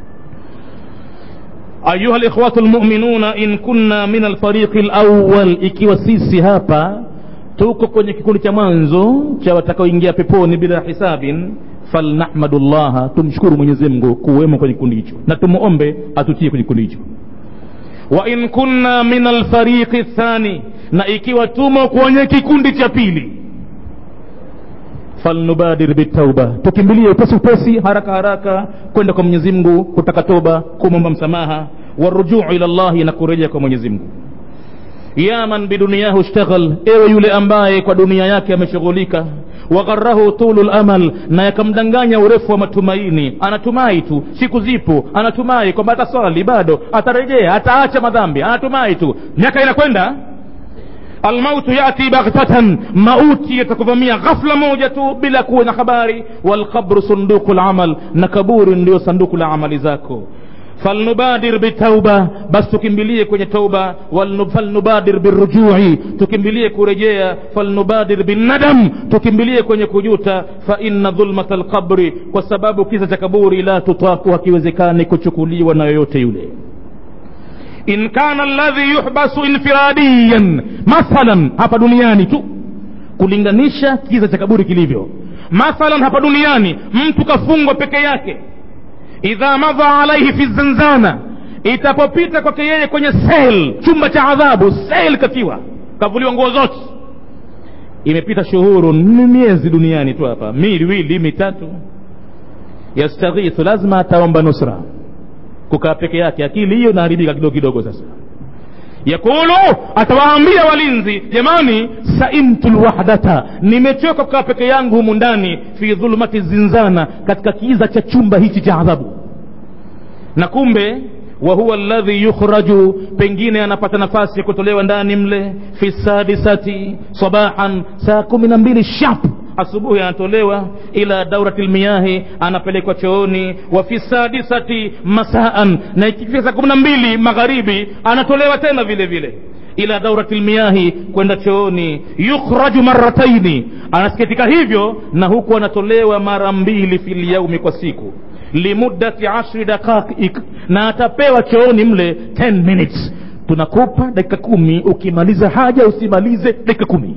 ayuha likhwatu lmuminuna in kunna min alfariqi lawal ikiwa sisi hapa tuko kwenye kikundi cha mwanzo cha watakaoingia peponi bila hisabin falnahmadu llaha tumshukuru mwenyezi mungu kuwemo kwenye kikundi hicho na tumuombe atutie kwenye kikundi hicho wa in kunna min alfariqi thani na ikiwa tumo kwenye kikundi cha pili falnubadir bitauba tukimbilie upesi upesi haraka haraka kwenda kwa mwenyezi mungu kutaka toba kumwomba msamaha warujuu ila llahi na kurejea kwa mwenyezi mungu ya man biduniyahu ishtaghal ewe yule ambaye kwa dunia yake ameshughulika wagharahu tulu lamal na yakamdanganya urefu wa matumaini anatumai tu siku zipo anatumai kwamba ataswali bado atarejea ataacha madhambi anatumai tu miaka inakwenda almautu yati baghtatan mauti yatakuvamia ghafla moja tu bila kuwa na habari walqabru sunduku lamal na kaburi ndiyo sanduku la amali zako falnubadir bitauba basi tukimbilie kwenye tauba falnubadir birujui tukimbilie kurejea falnubadir binnadam tukimbilie kwenye kujuta fa inna dhulmata lqabri kwa sababu kisa cha kaburi la tutaku hakiwezekani kuchukuliwa na yoyote yule in kana alladhi yuhbasu infiradiyan mathalan hapa duniani tu kulinganisha kisa cha kaburi kilivyo mathalan hapa duniani mtu kafungwa peke yake idha madha alaihi fi zanzana itapopita kwake yeye kwenye sel chumba cha adhabu sel katiwa kavuliwa nguo zote imepita shuhuru ni miezi duniani tu hapa miwili mitatu yastaghithu lazima ataomba nusra kukaa peke yake akili hiyo inaharibika kidogo kidogo sasa yakulu atawaambia walinzi jamani saimtu lwahdata nimechoka kukaa peke yangu humu ndani fi dhulumati zinzana katika kiza cha chumba hichi cha adhabu na kumbe wa huwa alladhi yukhraju pengine anapata nafasi ya kutolewa ndani mle fi sadisati sabahan saa kumi na mbili shap asubuhi anatolewa ila daurati lmiyahi anapelekwa chooni wa fi sadisati masaan na ikifika saa kumi na mbili magharibi anatolewa tena vile vile ila daurati lmiyahi kwenda chooni yukhraju marataini anasikitika hivyo na huku anatolewa mara mbili fi lyaumi kwa siku limuddati ashri daqaik na atapewa chooni mle 10 minutes tunakupa dakika kumi ukimaliza haja usimalize dakika kumi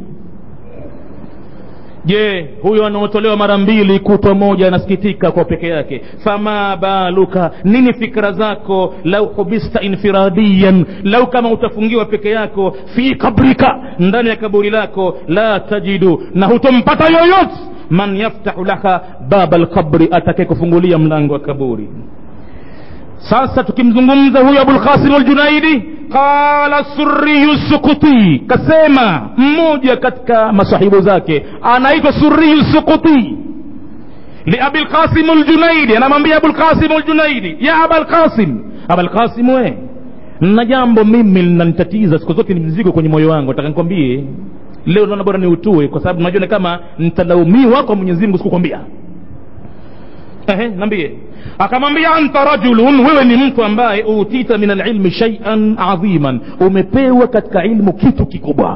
je huyo anaotolewa mara mbili kutwa moja anasikitika kwa peke yake fama baluka nini fikra zako lau hubista infiradiyan lau kama utafungiwa peke yako fi kabrika ndani ya kaburi lako la tajidu na hutompata yoyote man yaftahu laka baba lqabri atake kufungulia mlango wa kaburi sasa tukimzungumza huyo abulqasim aljunaidi qala suriyu sukuti kasema mmoja katika masahibu zake anaitwa suriyu sukuti liabilqasim aljunaidi anamwambia abulqasim aljunaidi ya abalqasim abalqasim we na jambo mimi linanitatiza siku zote ni mzigo kwenye moyo wangu nataka nikwambie leo naona bora niutue kwa sababu najua kama nitalaumiwa kwa mwenyezi mungu sikukwambia ehe nambie akamwambia anta rajulun wewe ni mtu ambaye utita min alilmi shaian adhiman umepewa katika ilmu kitu kikubwa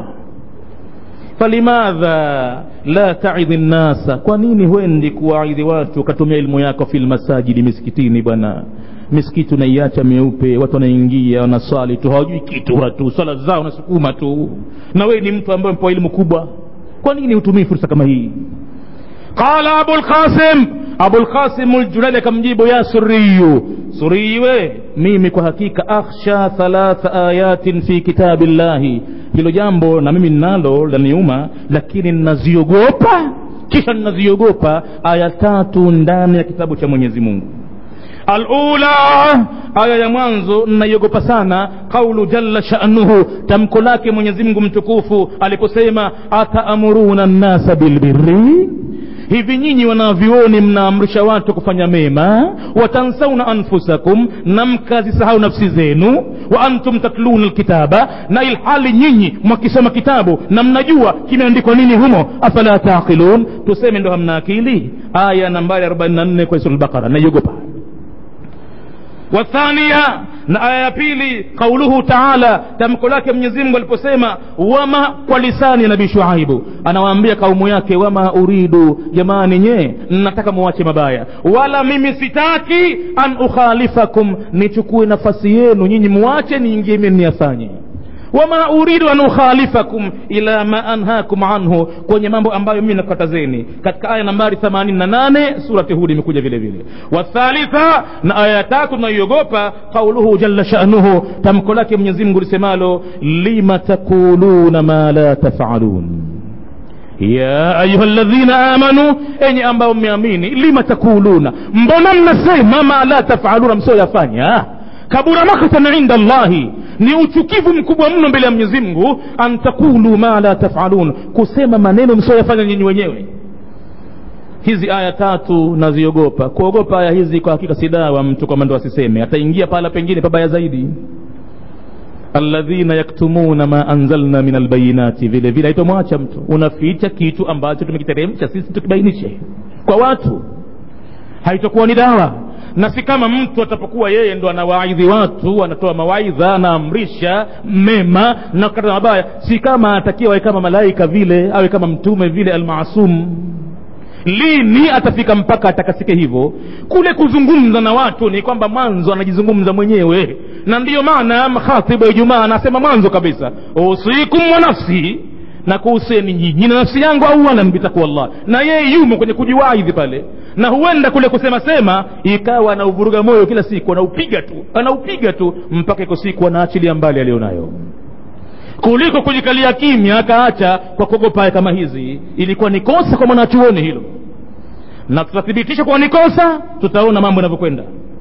falimadha la taidhi nnasa kwa nini huendi kuwaidhi watu ukatumia ilmu yako fi lmasajidi misikitini bwana misikiti unaiacha meupe watu wanaingia wanaswali tu hawajui kitu watu swala zao nasukuma tu na wewe ni mtu ambaye mpewa elimu kubwa kwa nini hutumii fursa kama hii qala abulqasim abulqasim ljulali akamjibu ya suriyu suriyi we mimi kwa hakika akhsha thalatha ayatin fi kitabi llahi hilo jambo na mimi ninalo laniuma lakini ninaziogopa kisha ninaziogopa aya tatu ndani ya kitabu cha mwenyezi mungu alula aya ya mwanzo nnaiogopa sana qaulu jalla shanuhu tamko lake mwenyezi mungu mtukufu aliposema ataamuruna nnasa bilbirri hivi nyinyi wanavyuoni mnaamrisha watu kufanya mema watansauna anfusakum na mkazisahau nafsi zenu wa antum tatluna lkitaba na ilhali nyinyi mwakisoma kitabu na mnajua kimeandikwa nini humo afala taqilun tuseme ndo hamna akili aya nambari 44 kwa sura lbaqara naiogopa wathania na aya ya pili qauluhu taala tamko lake mwenyezi mungu aliposema wama kwa lisani ya nabii shuaibu anawaambia kaumu yake wama uridu jamani nye nataka muwache mabaya wala mimi sitaki an ukhalifakum nichukue nafasi yenu nyinyi muwache niingie mimi niyafanye wama uridu an ukhalifakum ila ma anhakum anhu kwenye mambo ambayo mimi nakatazeni katika aya nambari 88 surati hudi imekuja vile vile wathalitha na aya ya tatu tunaiogopa qauluhu jalla shanuhu tamko lake mwenyezi mungu lisemalo lima takuluna ma la tafalun ya ayuha ladhina amanu enye ambao mmeamini lima takuluna mbona mnasema ma la tafaluna msioyafanya kabura makhtan inda llahi ni uchukivu mkubwa mno mbele ya mwenyezi mungu an takulu ma la tafalun kusema maneno msioyafanya nyinyi wenyewe hizi aya tatu naziogopa kuogopa aya hizi kwa hakika si dawa mtu kwamba ndo asiseme ataingia pahala pengine pabaya zaidi alladhina yaktumuna ma anzalna min albayinati vile vile haitomwacha mtu unaficha kitu ambacho tumekiteremsha sisi tukibainishe kwa watu haitokuwa ni dawa na si kama mtu atapokuwa yeye ndo anawaidhi watu anatoa mawaidha anaamrisha mema na kukata mabaya si kama atakiwa awe kama malaika vile awe kama mtume vile almasum lini atafika mpaka atakasike hivyo kule kuzungumza na watu ni kwamba mwanzo anajizungumza mwenyewe na ndiyo maana khatibu ya ijumaa anasema mwanzo kabisa usikum wa nafsi na kuhuseni nyinyi na nafsi yangu awalan bitakwallah na yeye yumo kwenye kujiwaidhi pale na huenda kule kusema sema ikawa anauvuruga moyo kila siku anaupiga tu anaupiga tu mpaka iko siku anaachilia mbali aliyonayo kuliko kujikalia kimya akaacha kwa kuogopa kama hizi ilikuwa ni kosa kwa mwanachuoni hilo na tutathibitisha kuwa ni kosa tutaona mambo yanavyokwenda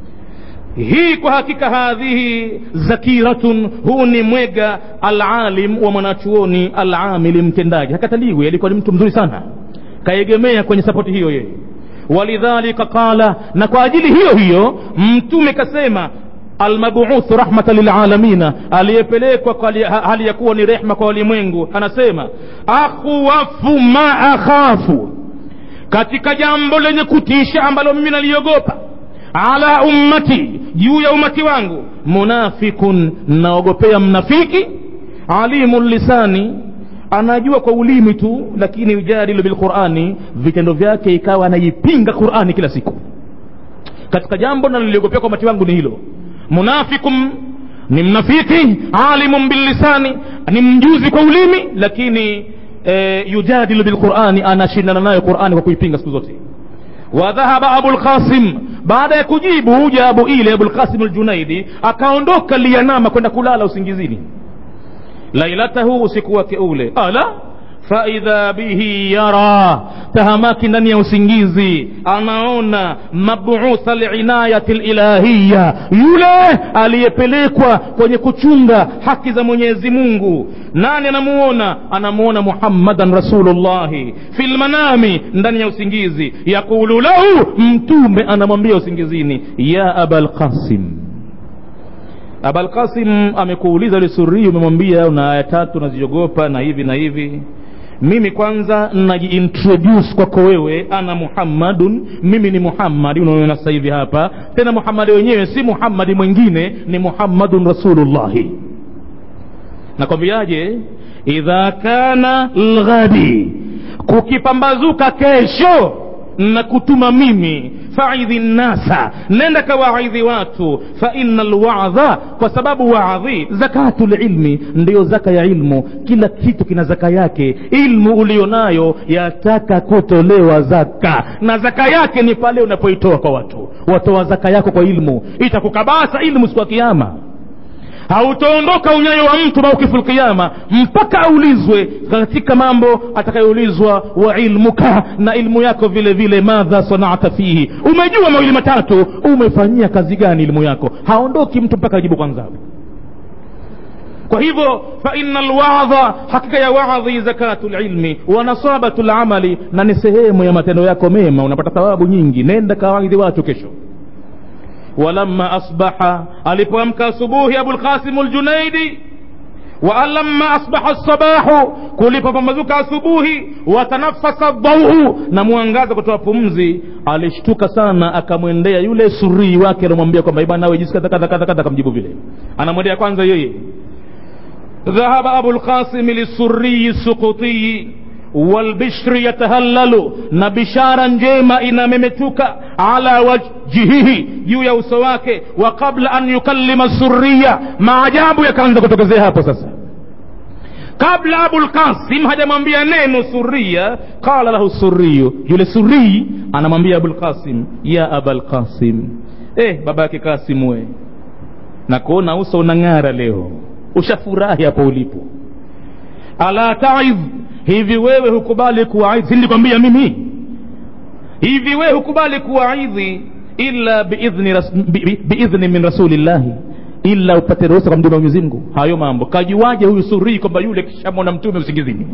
hii kwa hakika hadhihi zakiratun huu ni mwega alalim wa mwanachuoni alamili mtendaji hakataliwi alikuwa ni mtu mzuri sana kaegemea kwenye sapoti hiyo yeye walidhalika qala na kwa ajili hiyo hiyo mtume kasema almabuthu rahmatan lilalamina aliyepelekwa kwa hali- hali ya kuwa ni rehma kwa walimwengu anasema akhwafu ma akhafu katika jambo lenye kutisha ambalo mimi naliogopa ala ummati juu ya umati wangu munafikun naogopea mnafiki alimu lisani anajua kwa ulimi tu lakini yujadilu bilqurani vitendo vyake ikawa anaipinga qurani kila siku katika jambo naliliogopea kwa umati wangu ni hilo munafikum ni mnafiki alimun billisani ni mjuzi kwa ulimi lakini e, yujadilu bilqurani anashindana nayo qurani kwa kuipinga siku zote wadhahaba abulqasim baada ya kujibu jawabu ile abulqasim aljunaidi akaondoka liyanama kwenda kulala usingizini lailatahu usiku wake ule ala faidha bihi yara tahamaki ndani ya usingizi anaona mabutha linayati lilahiya yule aliyepelekwa kwenye kuchunga haki za mwenyezi mungu nani anamuona anamuona muhammadan rasulullahi fi lmanami ndani ya usingizi yaqulu lahu mtume anamwambia usingizini ya aba lqasim abalkasim amekuuliza yule surii umemwambia una aya tatu naziogopa na hivi na hivi mimi kwanza najiintroduce kwako wewe ana muhammadun mimi ni muhammadi unaona sasa hivi hapa tena muhammadi wenyewe si muhammadi mwingine ni muhammadun rasulullahi nakwambiaje idha kana lghadi kukipambazuka kesho na kutuma mimi faidhi nnasa nenda kawaidhi watu fa ina lwadha kwa sababu waadhi zakatu lilmi ndiyo zaka ya ilmu kila kitu kina zaka yake ilmu ulionayo yataka kutolewa zaka na zaka yake ni pale unapoitoa kwa watu watoa zaka yako kwa ilmu itakukabasa ilmu siku ya kiama hautoondoka unyayo wa mtu maukifu lqiyama mpaka aulizwe katika mambo atakayoulizwa wa ilmuka na ilmu yako vile vile madha sanata fihi umejua mawili matatu umefanyia kazi gani ilmu yako haondoki mtu mpaka ajibu kwanza kwa hivyo faina lwadha hakika ya wadhi zakatu lilmi wa nasabatu lamali na ni sehemu ya matendo yako mema unapata thawabu nyingi nenda kawaidhi watu kesho walamma asbaha alipoamka asubuhi abulqasimu ljunaidi walamma asbaha sabahu kulipopambazuka asubuhi watanafasa dhauhu na mwangaza kutoa pumzi alishtuka sana akamwendea yule surii wake anamwambia kwamba bwana nawe jinsi kadha kadha kadha kadha akamjibu vile anamwendea kwanza yeye ذهب أبو القاسم للسري السقطي والبشر يتهلل نبشارا جيما إن ممتوك على وجهه juu ya uso wake wa qabla an yukallima suria maajabu yakaanza kutokezea hapo sasa kabla abulkasim hajamwambia neno suria qala lahu suriyu yule surii anamwambia abulkasim ya abalkasim eh baba yake kasim we nakuona uso unang'ara leo ushafurahi hapo ulipo ala taidh hivi wewe hukubali kuwaidhi silikwambia mimi hivi wewe hukubali kuwaidhi illa biidhni, ras, bi, bi, biidhni min rasulillahi ila upate ruhusa kwa mtume wa Mwenyezi Mungu. Hayo mambo kajuaje huyu surii kwamba yule kishamwona mtume usingizini?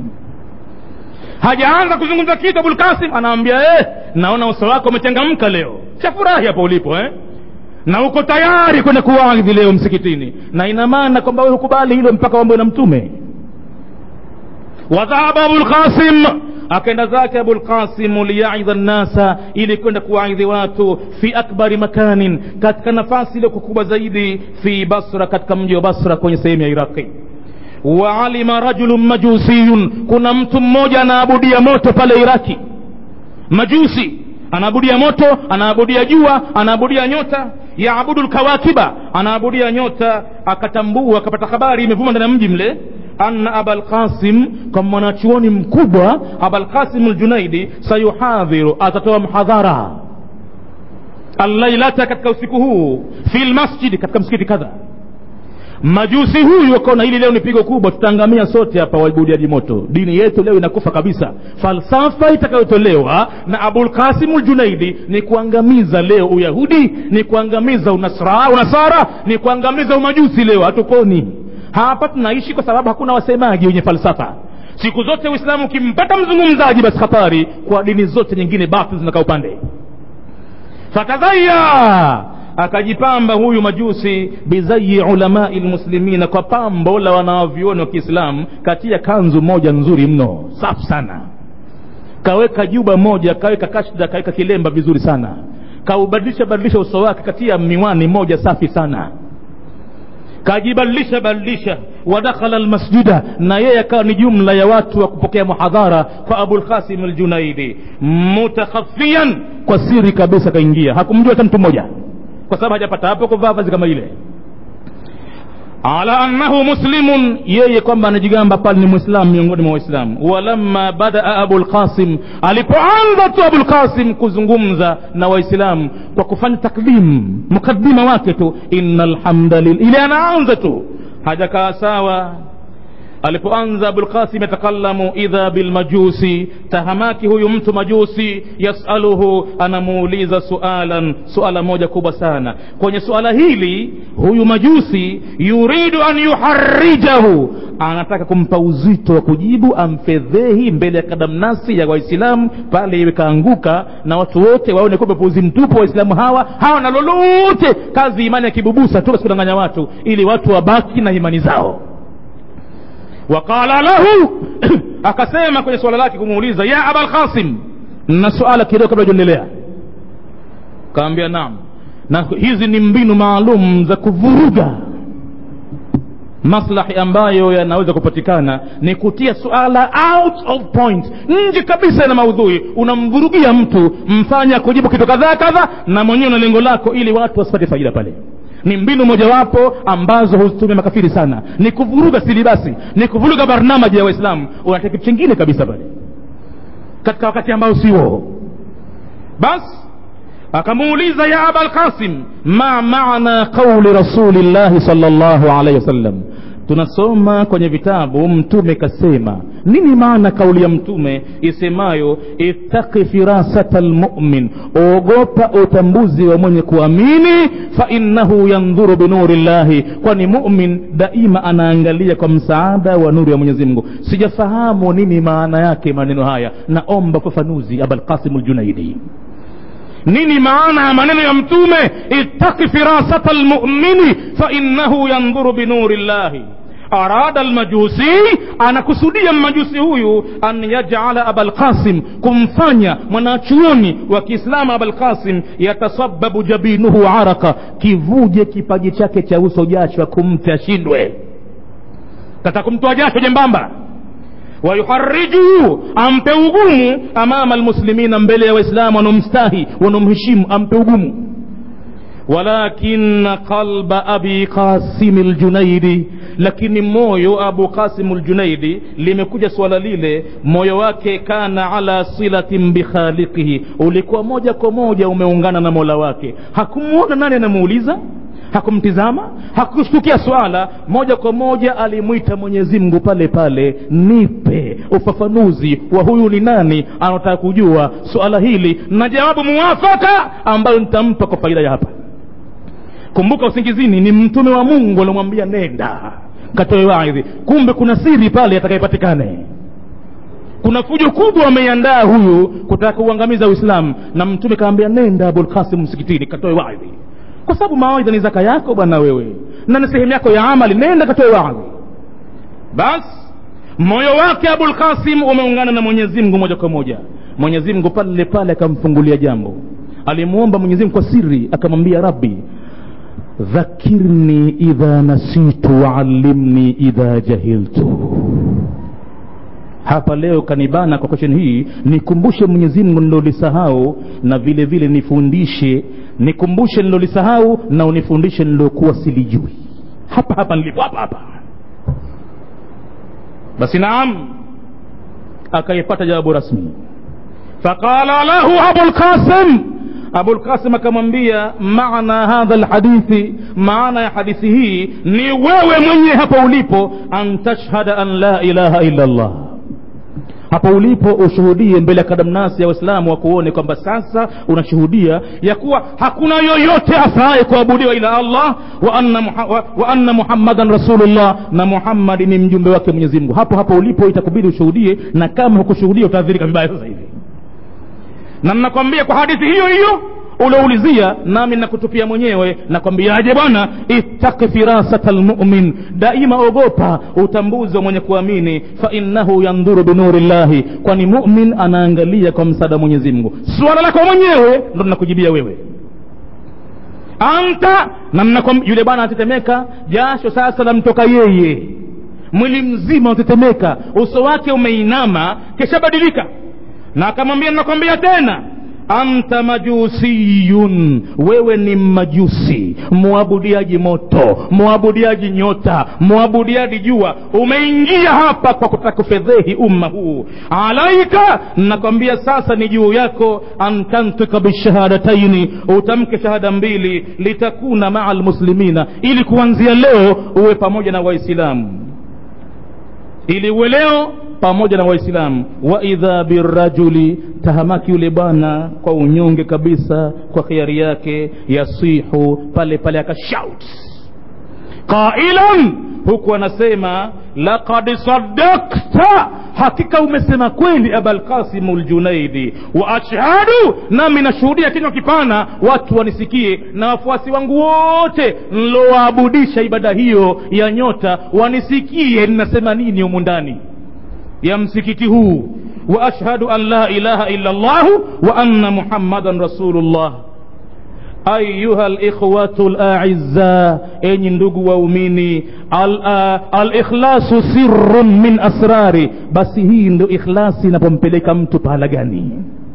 Hajaanza kuzungumza kitu, Abul Qasim anaambia eh, naona uso wako umechangamka leo, shafurahi hapo ulipo eh? na uko tayari kwenda kuwaidhi leo msikitini, na ina maana kwamba wewe hukubali hilo mpaka wambo na mtume. Wadhahaba Abul Qasim akaenda zake abulqasimu liyaidha nnasa ili kwenda kuwaidhi watu fi akbari makanin katika nafasi iliyo kubwa zaidi fi basra katika mji wa basra kwenye sehemu ya iraqi waalima rajulun majusiyun kuna mtu mmoja anaabudia moto pale iraki majusi anaabudia moto anaabudia jua anaabudia nyota yaabudu lkawakiba anaabudia nyota akatambua akapata habari imevuma ndani ya mji mle anna abalqasim kwa mwanachuoni mkubwa abalqasim ljunaidi sayuhadhiru atatoa mhadhara allailata katika usiku huu fi lmasjidi katika msikiti kadha majusi huyu akaona hili leo ni pigo kubwa tutaangamia sote hapa waibudiaji moto dini yetu leo inakufa kabisa falsafa itakayotolewa na abulqasimu ljunaidi ni kuangamiza leo uyahudi ni kuangamiza unasra, unasara ni kuangamiza umajusi leo hatuponi hapa tunaishi kwa sababu hakuna wasemaji wenye falsafa siku zote uislamu ukimpata mzungumzaji basi hatari kwa dini zote nyingine batil zinakaa upande fatadhaya akajipamba huyu majusi bizayi ulamai lmuslimina kwa pambo la wanawavyuoni wa kiislamu katia kanzu moja nzuri mno safu sana kaweka juba moja kaweka kashda kaweka kilemba vizuri sana kaubadilisha badilisha uso wake katia miwani moja safi sana kajibadilisha badilisha wadakhala lmasjida na yeye akawa ni jumla ya watu wa kupokea muhadhara kwa abulkasim aljunaidi mutakhafian kwa siri kabisa kaingia hakumjua hata mtu mmoja kwa sababu hajapata hapo kuvaa vazi kama ile ala annahu muslimun yeye kwamba anajigamba pale ni mwislamu miongoni mwa waislamu walamma badaa abulqasim alipoanza tu abulqasim kuzungumza na waislamu kwa kufanya takdim mukaddima wake tu ina lhamdalillah ile anaanza tu hajakaa sawa alipoanza abulqasim yatakallamu idha bilmajusi tahamaki huyu mtu majusi yasaluhu anamuuliza sualan suala moja kubwa sana kwenye suala hili huyu majusi yuridu an yuharijahu anataka kumpa uzito wa kujibu amfedhehi mbele ya kadamnasi ya waislamu pale iwe kaanguka na watu wote waone kwamba puzi mtupu waislamu hawa hawana lolote kazi imani ya kibubusa tu kudanganya watu ili watu wabaki na imani zao waqala lahu akasema kwenye swala lake kumuuliza ya aba lqasim na suala kidogo kabla hujaendelea kaambia naam na hizi ni mbinu maalum za kuvuruga maslahi ambayo yanaweza kupatikana ni kutia suala out of point nje kabisa na maudhui unamvurugia mtu mfanya kujibu kitu kadhaa kadha na mwenyewe na lengo lako ili watu wasipate faida pale ni mbinu mojawapo ambazo huzitumia makafiri sana ni kuvuruga silibasi ni kuvuruga barnamaji ya waislamu unataka kitu chingine kabisa pale katika wakati ambao siwo basi akamuuliza ya aba lqasim ma maana qauli rasulillahi sal llahu alaihi wasallam tunasoma kwenye vitabu mtume kasema nini maana kauli ya mtume isemayo ittaqi firasata lmumin ogopa utambuzi wa mwenye kuamini fainnahu yandhuru binuri llahi kwani mumin daima anaangalia kwa msaada wa nuru ya mwenyezi mungu sijafahamu nini maana yake maneno haya naomba ufafanuzi abalqasimu ljunaidi nini maana ya maneno ya mtume ittaqi firasata lmumini fainnahu yandhuru binuri llahi arada almajusi anakusudia mmajusi huyu an yajala abalqasim kumfanya mwanachuoni wa kiislamu abalqasim yatasababu jabinuhu araka kivuje kipaji chake cha uso jasho kumte ashindwe tata kumtoa jasho jembamba wayuharijuhu ampe ugumu amama almuslimina mbele ya waislamu wanaomstahi wanaomheshimu ampe ugumu walakina qalba abi qasimi ljunaidi lakini moyo abu qasimu ljunaidi limekuja swala lile moyo wake kana ala silatin bikhaliqihi ulikuwa moja kwa moja umeungana na mola wake hakumwona nani anamuuliza hakumtizama hakushtukia swala moja kwa moja alimwita mwenyezi mungu pale pale nipe ufafanuzi wa huyu ni nani anataka kujua swala hili na jawabu muwafaka ambayo nitampa kwa faida ya hapa kumbuka usingizini ni mtume wa mungu alimwambia nenda katoe waidhi kumbe kuna siri pale atakayepatikane kuna fujo kubwa ameiandaa huyu kutaka kuuangamiza uislamu na mtume kaambia nenda abulkasim msikitini katoe waidhi kwa sababu mawaidha ni zaka yako bwana wewe na ni sehemu yako ya amali nenda katoe waadhi basi moyo wake abulkasim umeungana na mwenyezi mungu moja kwa moja mwenyezi mungu pale pale akamfungulia jambo alimwomba mwenyezi mungu kwa siri akamwambia rabbi dhakirni idha nasitu waalimni idha jahiltu hapa leo kanibana kwa question hii nikumbushe mwenyezi mungu nilolisahau na vile vile nifundishe nikumbushe nilolisahau na unifundishe nilokuwa silijui hapa hapa nilipo hapa hapa basi naam akaipata jawabu rasmi faqala lahu abulqasim abulqasim akamwambia maana hadha lhadithi maana ya hadithi hii ni wewe mwenye hapo ulipo an tashhada an la ilaha illa allah hapo ulipo ushuhudie mbele ya kadamnasi ya waislamu wakuone kwamba sasa unashuhudia ya kuwa hakuna yoyote afaye kuabudiwa ila allah wa anna, muha, wa, wa anna muhammadan rasulullah na muhammadi ni mjumbe wake mwenyezi mungu hapo hapo ulipo itakubidi ushuhudie na kama hukushuhudia utaadhirika vibaya sasa hivi na ninakwambia kwa hadithi hiyo hiyo ulioulizia nami nakutupia mwenyewe nakwambiaje bwana ittaqi firasata lmumin daima ogopa utambuzi wa mwenye kuamini fainnahu yandhuru binuri llahi kwani mumin anaangalia kwa msaada wa mwenyezi mungu swala lako mwenyewe ndo nakujibia wewe anta na mnakwam- yule bwana anatetemeka jasho sasa lamtoka yeye mwili mzima unatetemeka uso wake umeinama keshabadilika na akamwambia nakwambia tena anta majusiyun wewe ni majusi mwabudiaji moto mwabudiaji nyota mwabudiaji jua umeingia hapa kwa kutaka kufedhehi umma huu alaika nakwambia sasa ni juu yako antantika bishahadataini utamke shahada mbili litakuna maa lmuslimina ili kuanzia leo uwe pamoja na waislamu ili uwe leo pamoja na waislamu wa idha birajuli tahamaki yule bwana kwa unyonge kabisa kwa khiari yake yasihu pale pale akashout qailan huku anasema laqad sadakta hakika umesema kweli abalqasimu ljunaidi wa ashhadu nami nashuhudia kinywa kipana watu wanisikie na wafuasi wangu wote nlowaabudisha ibada hiyo ya nyota wanisikie ninasema nini humu ndani ya msikiti huu wa ashhadu an la ilaha illa llahu wa anna muhammadan rasulullah ayuha likhwatu laiza enyi ndugu waumini alikhlasu al sirrun min asrari basi hii ndo ikhlasi inapompeleka mtu pahala gani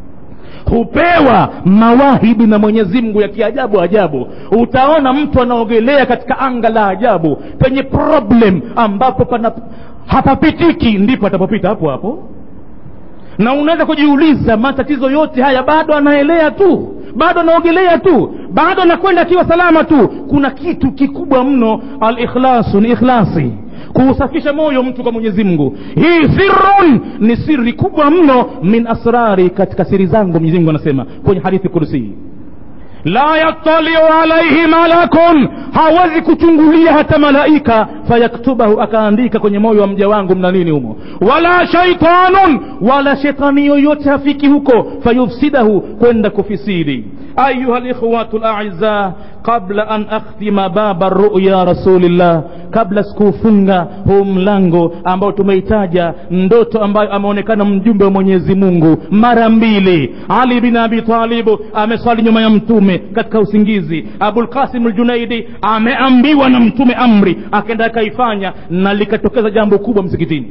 hupewa mawahibi na mwenyezi mungu ya kiajabu ajabu utaona mtu anaogelea katika anga la ajabu penye problem ambapo pana hapapitiki ndipo atapopita hapo hapo na unaweza kujiuliza matatizo yote haya bado anaelea tu bado anaogelea tu bado anakwenda akiwa salama tu kuna kitu kikubwa mno alikhlasu ni ikhlasi kuusafisha moyo mtu kwa mwenyezi mungu hii sirrun ni siri kubwa mno min asrari katika siri zangu mwenyezi mungu anasema kwenye hadithi kursi la yattaliu alaihi malakun hawezi kuchungulia hata malaika fayaktubahu akaandika kwenye moyo wa mja wangu mna nini humo wala shaitanun wala shetani yoyote hafiki huko fayufsidahu kwenda kufisidi ayuha likhwatu laiza qabla an akhtima baba ruya rasulillah kabla sikuufunga huu mlango ambao tumeitaja ndoto ambayo ameonekana mjumbe wa mwenyezi mungu mara mbili ali bin abi talibu ameswali nyuma ya mtume katika usingizi abulkasim ljunaidi ameambiwa na mtume amri akaenda akaifanya na likatokeza jambo kubwa msikitini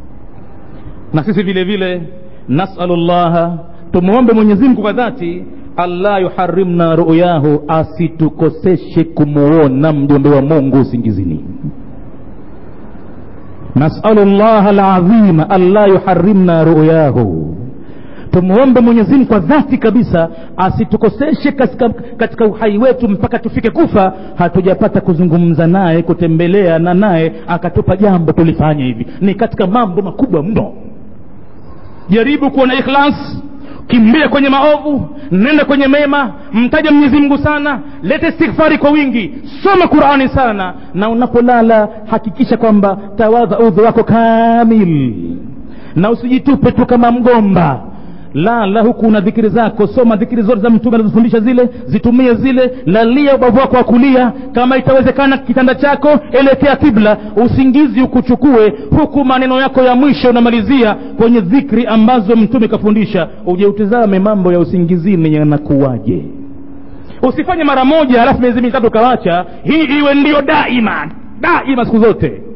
na sisi vile vile nasalu llaha tumwombe mwenyezimngu kwa dhati allah yuharimna ruyahu asitukoseshe kumuona mjumbe wa mungu usingizini nasalu llaha ladhima allah yuharimna ruyahu tumwombe mwenyezimngu kwa dhati kabisa asitukoseshe katika, katika uhai wetu mpaka tufike kufa hatujapata kuzungumza naye kutembelea na naye akatupa jambo tulifanya hivi ni katika mambo makubwa mno jaribu kuwa na ikhlas kimbia kwenye maovu nenda kwenye mema mtaja mwenyezi mungu sana lete istighfari kwa wingi soma qurani sana na unapolala hakikisha kwamba tawadha udhu wako kamil na usijitupe tu kama mgomba lala huku una dhikiri zako soma dhikiri zote za mtume anazofundisha zile zitumie zile lalia ubavu wako wa kulia kama itawezekana kitanda chako elekea kibla usingizi ukuchukue huku maneno yako ya mwisho unamalizia kwenye dhikri ambazo mtume kafundisha uje utizame mambo ya usingizini yanakuwaje usifanye mara moja halafu miezi mitatu ukawacha hii iwe ndiyo daima daima siku zote